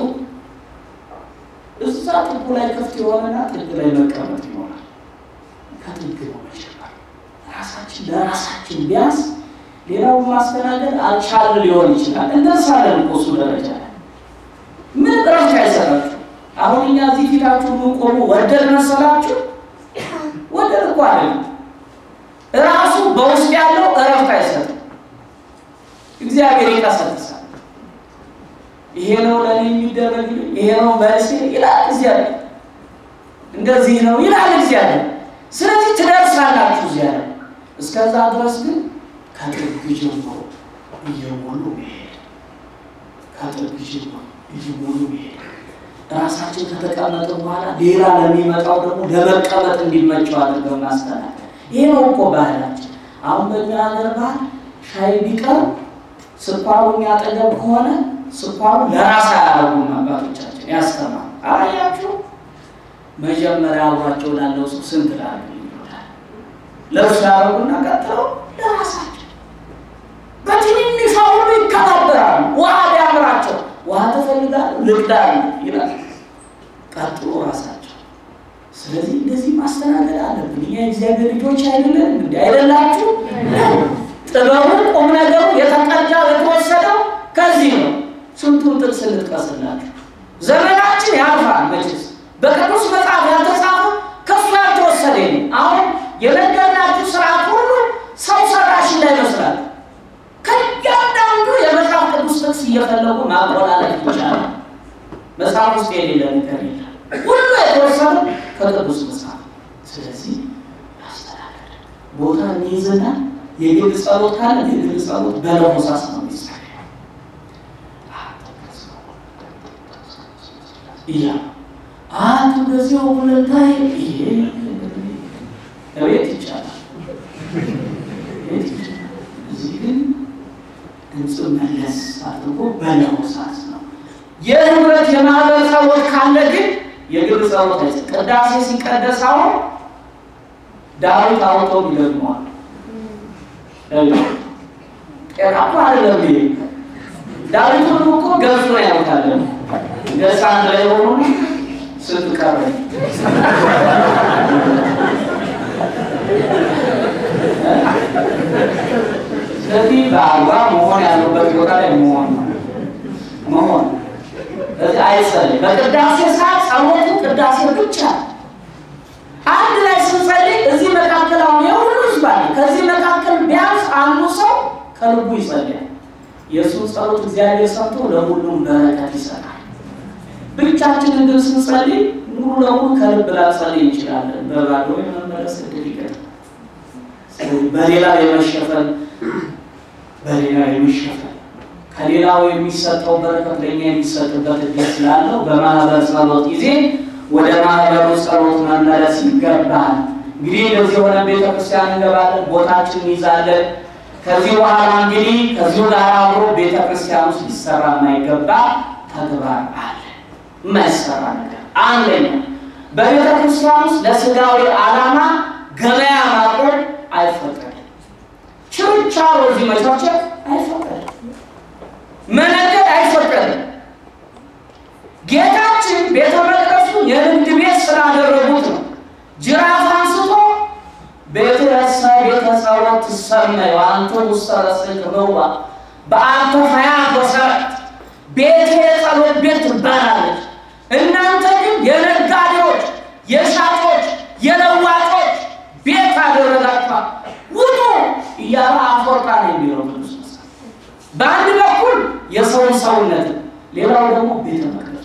እዛ ጥጉ ላይ ክፍት የሆነና ጥግ ላይ መቀመጥ ይሆናል። ከጥግ ነው መጀመር ራሳችን ለራሳችን ቢያንስ ሌላውን ማስተናገድ አልቻልን ሊሆን ይችላል። እንደርሳለን እኮ እሱ ደረጃ ላይ ምን እረፍት አይሰጣችሁ። አሁን እኛ እዚህ ፊታችሁ ምንቆሙ ወደድ መሰላችሁ? ወደድ እኮ አይደለም። ራሱ በውስጥ ያለው እረፍት አይሰጥም። እግዚአብሔር ይቀሰቅሳል። ይሄ ነው ለእኔ የሚደረግ ይሄ ነው መልሴ ይላል እግዚአብሔር። እንደዚህ ነው ይላል እግዚአብሔር። ስለዚህ ትደርሳላችሁ እዚያ ላይ። እስከዛ ድረስ ግን ከጥግ ጀምሮ እየሞሉ መሄድ ከጥግ ጀምሮ እየሞሉ መሄድ ራሳችን ከተቀመጠ በኋላ ሌላ ለሚመጣው ደግሞ ለመቀመጥ እንዲመቸው አድርገን ማስተናገድ። ይሄ ነው እኮ ባህላችን። አሁን በእኛ ሀገር ባህል ሻይ ቢቀርብ ስኳሩ እኛ አጠገብ ከሆነ ስኳሩ ለራስ አያረጉም አባቶቻችን ያስተማሩ። አያችሁ መጀመሪያ አብሯቸው ላለው ሰው ስንት ላሉ ይላል ለእርሱ ያደረጉና ቀጥለው ለራሳቸው በትንንሿ ሁሉ ይከባበራሉ። ውሃ ቢያምራቸው ውሃ ትፈልጋሉ ልቅዳሉ ይላል። ቀጥሎ ራሳቸው። ስለዚህ እንደዚህ ማስተናገድ አለብን። እኛ የእግዚአብሔር ልጆች አይደለን እንዲ አይደላችሁ? ጥበቡ ቁም ነገሩ የተቀዳው የተወሰደው ከዚህ ነው። ስንቱን ጥቅስ እንጥቀስላችሁ። ዘመናችን ያልፋል መቼስ በቅዱስ መጽሐፍ ያልተጻፈ ከሱ ያልተወሰደ ነው። አሁን የነገርናችሁ ስርዓት ሁሉ ሰው ሰራሽ እንዳይመስላል። ከእያንዳንዱ የመጽሐፍ ቅዱስ ጥቅስ እየፈለጉ ማቆላለፍ ይቻላል። መጽሐፍ ውስጥ የሌለ ነገር የለም። ሁሉ የተወሰነ ከቅዱስ መጽሐፍ። ስለዚህ ያስተናገድ ቦታ እንይዝና የግል ጸሎት ካለ የግል ጸሎት በለሆሳስ ነው የሚጸለየው እያ አንዱ በዚያው ሁለታይ ይሄ እቤት ይቻላል ቤት ይቻላል። እዚህ ግን ድምፅ መለስ አድርጎ በለሆሳስ ነው። የህብረት የማህበር ጸሎት ካለ ግን የግል ጸሎት አይስ ቅዳሴ ሲቀደስ አሁን ዳዊት አውቶ ይደግመዋል። ጤና እኮ አይደለም ይሄ ዳዊት ሁሉ እኮ ገብቶ ያውቃል። ገጽ አንድ ላይ ሆኖ ስንት ቀረኝ ስለዚህ በአልባ መሆን ያለበት ቦታ ላይ መሆን ነው መሆን እዚህ አይጸልይ። በቅዳሴ ሰዓት ጸሎቱ ቅዳሴ ብቻ አንድ ላይ ስንጸልይ እዚህ መካከል አሁን የሁሉ ህዝብ አለ። ከዚህ መካከል ቢያንስ አንዱ ሰው ከልቡ ይጸልያል። የእሱን ጸሎት እግዚአብሔር ሰምቶ ለሁሉም በረከት ይሰጣል። ብቻችንን ግን ስንጸልይ ሙሉ ለሙሉ ከልብ ላንጸልይ እንችላለን። በባዶ የመመለስ እድል ይገጥማል። በሌላው የመሸፈን በሌላው የመሸፈን ከሌላው የሚሰጠው በረከት ለእኛ የሚሰጥበት እድል ስላለው በማህበር ጸሎት ጊዜ ወደ ማህበሩ ጸሎት መመለስ ይገባል። እንግዲህ እንደዚህ የሆነ ቤተክርስቲያን እንገባለን፣ ቦታችን እንይዛለን። ከዚህ በኋላ እንግዲህ ከዚሁ ጋር አብሮ ቤተክርስቲያን ውስጥ ሊሰራ የማይገባ ተግባር አለ። የማይሰራ ነገር አንደኛ፣ በቤተክርስቲያን ውስጥ ለስጋዊ ዓላማ ገበያ ማቆም አይፈቀድም። ችርቻሮ እዚህ መቻቸት አይፈቀድም። መነገድ ጌታችን ቤተ መቅደሱን የንግድ ቤት ስላደረጉት ነው። ጅራፍ አንስቶ ቤተሰ ቤተሰቦት ትሰመዩ አንተ ውስተ ረስዕከ በውባ በአንተ ሀያት ወሰረት ቤቴ የጸሎት ቤት ትባላለች። እናንተ ግን የነጋዴዎች፣ የሻጮች፣ የለዋጮች ቤት አደረጋችኋል። ውጡ እያለ አፈወርቃ ነው የሚለው ቅዱስ መጽሐፍ። በአንድ በኩል የሰውን ሰውነት፣ ሌላው ደግሞ ቤተ መቅደሱ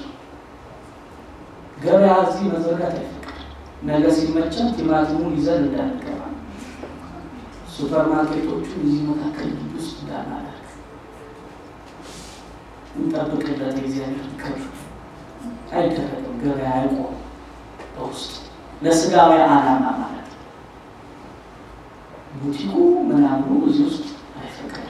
ገበያ እዚህ መዘርጋት አይፈቅድ። ነገ ሲመቸን ቲማቲሙን ይዘን እንዳንገባ፣ ሱፐር ማርኬቶቹ እዚህ መካከል ግቢ ውስጥ እንዳናደርግ እንጠብቅለት የእግዚአብሔር ክብር አይደረግም። ገበያ አይቆም በውስጥ ለስጋዊ ዓላማ ማለት ነው። ቡቲኩ ምናምኑ እዚህ ውስጥ አይፈቀድም።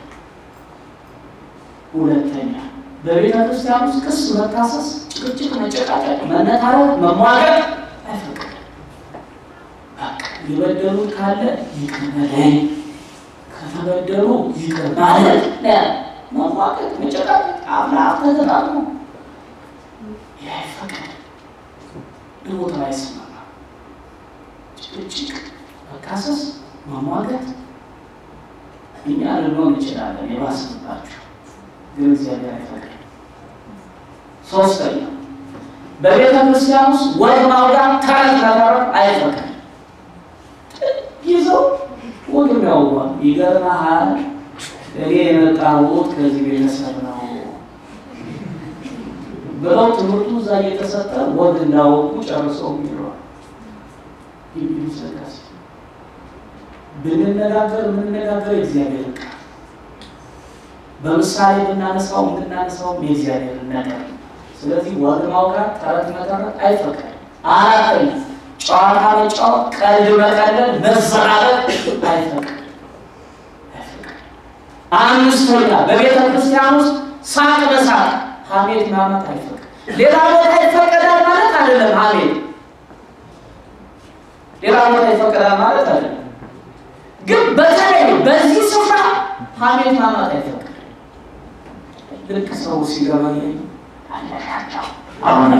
ሁለተኛ በቤተ ክርስቲያን ውስጥ ክስ፣ መካሰስ፣ ጭቅጭቅ፣ መጨቃጨቅ፣ መነታረክ፣ መሟገት አይፈቀድም። በቃ የበደሉት ካለ ይቅር በለኝ ከተበደሉ ይቅር ማለት መሟገት፣ መጨቃጨቅ፣ አፍላፍ ተገጣጥሞ ይህ አይፈቀድም። ልቦታ አይስማማ ጭቅጭቅ፣ መካሰስ፣ መሟገት እኛ ልንሆን እንችላለን የባስንባቸው ግን እግዚአብሔር አይፈቅድም። ሶስተኛ በቤተ ክርስቲያን ውስጥ ወግ ማውጋት፣ ተረት መተረት አይፈቅድም። ይዘው ወግ የሚያውጓል። ይገርምሃል እኔ የመጣሁት ከዚህ ቤተሰብ ነው ብለው ትምህርቱ እዛ እየተሰጠ ወግ እንዳወቁ ጨርሰው ይለዋል። ይዘጋስ ብንነጋገር የምንነጋገር የእግዚአብሔር ቃል በምሳሌ ብናነሳው የምናነሳው የእግዚአብሔር ነገር። ስለዚህ ወግ ማውጋት፣ ተረት መተረት አይፈቀድም። አራተኛ ጨዋታ መጫወት፣ ቀልድ መቀለድ፣ መዘራበት አይፈቀድም። አምስተኛ በቤተ ክርስቲያን ውስጥ ሳቅ በሳቅ ሐሜት ማመት አይፈቀድም። ሌላ ቦታ ይፈቀዳል ማለት አይደለም። ሐሜት ሌላ ቦታ ይፈቀዳል ማለት አይደለም። ግን በተለይ በዚህ ስፍራ ሐሜት ማመት አይፈቀድም። ልክ ሰው ሲገባኝ አሁን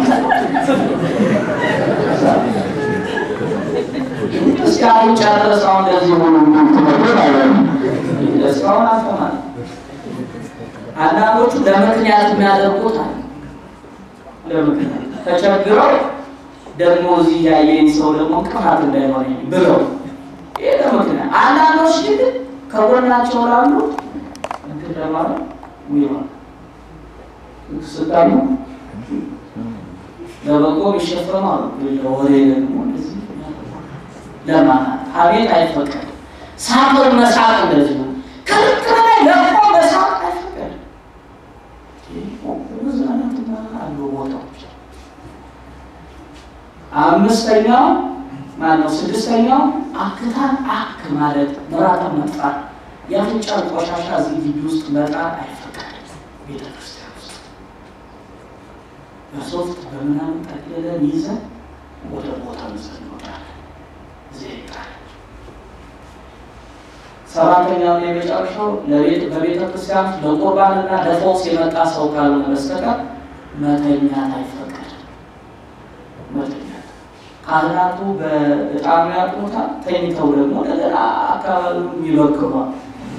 እስካሁን ጨርሰው እንደዚህ ሆኑ ትምህርት አይሆንም። እስካሁን አልተማር አንዳንዶቹ ለምክንያት የሚያደርጉት አለ። ለምክንያት ተቸግረው ደግሞ እዚህ ያየኝ ሰው ደግሞ እንቅፋት እንዳይሆን ብለው ይሄ ለምክንያት። አንዳንዶች ግን ከጎናቸው ላሉ እንትን ለማለት ይሆን ስልጣኑ ለበጎ ይሸፈማሉ። ለወሬ ደግሞ እንደዚህ ለማናት አቤት አይፈቀድም። ሳቅን መሳቅ እንደዚህ ነው። ከልክ በላይ ለቆ መሳቅ አይፈቀድም። መዝናናትና አሉ ቦታዎች። አምስተኛው ማነው? ስድስተኛው አክታን አክ ማለት ምራቅን መጥፋት፣ የአፍንጫን ቆሻሻ እዚህ ግቢ ውስጥ መጣል አይፈቀድም። ቤተክርስቲያን ውስጥ በሶፍት በምናምን ጠቅልለን ይዘን ወደ ቦታ ይዘን እንወጣለን። ሰባተኛው የመጨረሻው በቤተ ክርስቲያን ለቁርባንና ለፈውስ የመጣ ሰው ካልሆነ በስተቀር መተኛት አይፈቀድም። መተኛት ካህናቱ በዕጣኑ ያጥኑታል። ተኝተው ደግሞ እንደገና አካባቢውን ይበክሯል።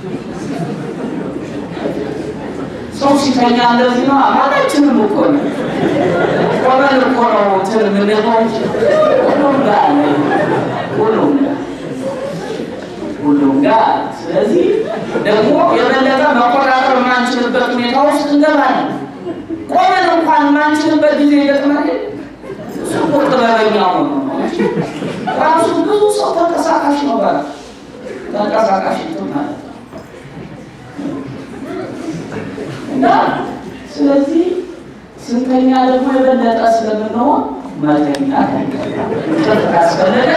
ሰው ሲተኛ እንደዚህ ነው። አማናችንም እኮ ነው ቆመን እኮ ነው እንትን የምንለው ሁሉም ጋር ሁሉም ጋር ሁሉም ጋር። ስለዚህ ደግሞ የበለጠ መቆጣጠር የማንችልበት ሁኔታ ውስጥ እንገባለን። ቆመን እንኳን የማንችልበት ጊዜ ይገጥማል። እሱ ቁርጥ በበኛ ሆኖ ራሱ ብዙ ሰው ተንቀሳቃሽ ነው ባለ ተንቀሳቃሽ እንትን ማለት ነው እና ስለዚህ ስንተኛ ደግሞ የበለጠ ስለምንሆን መተኛ እንቅልፍ ካስፈለገ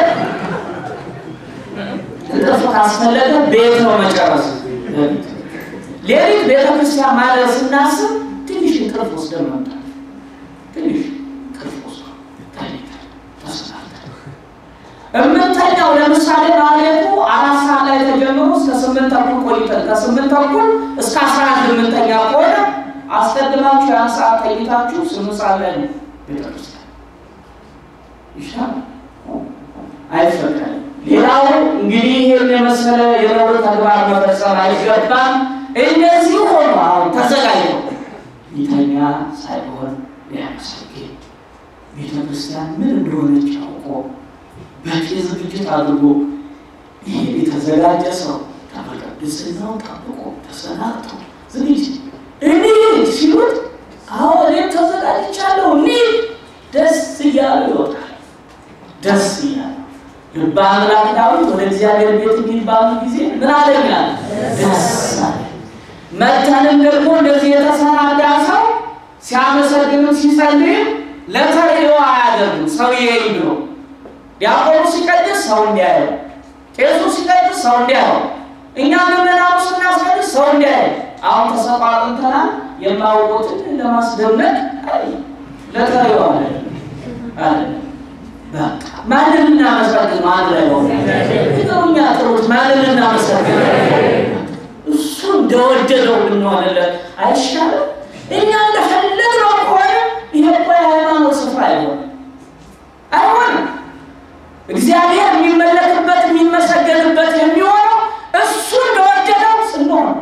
እንቅልፍ ካስፈለገ ቤት ነው መጨረስ። ሌሊት ቤተክርስቲያን ማደር ስናስብ ትንሽ እንቅልፍ ወስደን መምጣት ትንሽ እንቅልፍ ወስዶ ተኝተን ተሰናብተን እምንተኛው ለምሳሌ ማለቱ አራት ሰዓት ላይ ተጀምሮ እስከ ስምንት ተኩል ቆይተን ከስምንት ተኩል እስከ አስራ አንድ የምንተኛ ከሆነ አስቀድማችሁ ያን ሰዓት ተኝታችሁ ስምንት ሰዓት ላይ ነው ቤተክርስቲያን ይሻል አይፈቀድም። ሌላው እንግዲህ ይህን የመሰለ የነውር ተግባር መፈጸም አይገባም። እንደዚህ ሆኖ አሁን ተዘጋጅቶ ሊተኛ ሳይሆን ሊያመሰግን ቤተ ክርስቲያን ምን እንደሆነች አውቆ በቂ ዝግጅት አድርጎ ይሄ የተዘጋጀ ሰው ቅድስናው ጠብቆ ተሰናድቶ ዝግጅት እንሂድ ሲሉት አዎ እኔም ተዘጋጅቻለሁ እንሂድ ደስ እያሉ ይወጣል። ደስ እያሉ ልበ አምላክ ዳዊት ወደ እግዚአብሔር ቤት እንሂድ ባሉ ጊዜ ምን አለኛል? ደስ አለ። መተንም ደግሞ እንደዚህ የተሰናዳ ሰው ሲያመሰግንም ሲጸልይም ለተሪዮ አያደርጉም። ሰው ይሄይ ብሎ ዲያቆኑ ሲቀድስ ሰው እንዲያየው፣ ቄሱ ሲቀድስ ሰው እንዲያየው፣ እኛ ምዕመናኑ ስናስቀድስ ሰው እንዲያየው። አሁን ተሰቋጥንተናል። የማውቁትን ለማስደነቅ ለተሪዮ አለ አለ በቃ ማንን እናመሰግን? ማን ላይ ሆነ እኛ ጥሩት ማንን እናመሰግን? እሱ እንደወደደው ብንሆንለት አይሻልም? እኛ እንደፈለግነው ከሆነ ይሄ እኮ የሃይማኖት ስፍራ አይሆንም፣ አይሆንም። እግዚአብሔር የሚመለክበት የሚመሰገንበት የሚሆነው እሱ እንደወደደው ስንሆን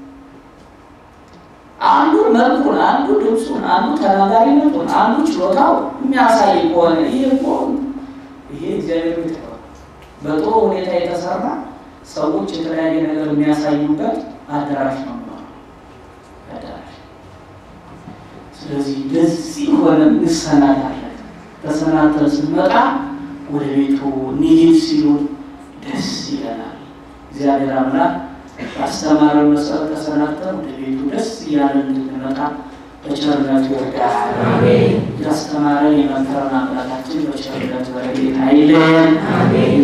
አንዱ መልኩን፣ አንዱ ልብሱን፣ አንዱ ተናጋሪነቱን፣ አንዱ ችሎታው የሚያሳይ ከሆነ ይሄ እኮ ይሄ እግዚአብሔር ቤት ነው። በጥሩ ሁኔታ የተሰራ ሰዎች የተለያየ ነገር የሚያሳዩበት አዳራሽ ነው አዳራሽ። ስለዚህ እንደዚህ ሆነ እንሰናዳለን። ተሰናድተን ስንመጣ ወደ ቤቱ እንሂድ ሲሉን ደስ ይለናል። እግዚአብሔር አምላክ ባስተማረን መሰረት ተሰናድተን ወደ ቤቱ ደስ እያለን እንድንመጣ በቸርነቱ ይርዳል። ያስተማረን የመከረን አምላካችን በቸርነቱ ረድኤት አይለየን።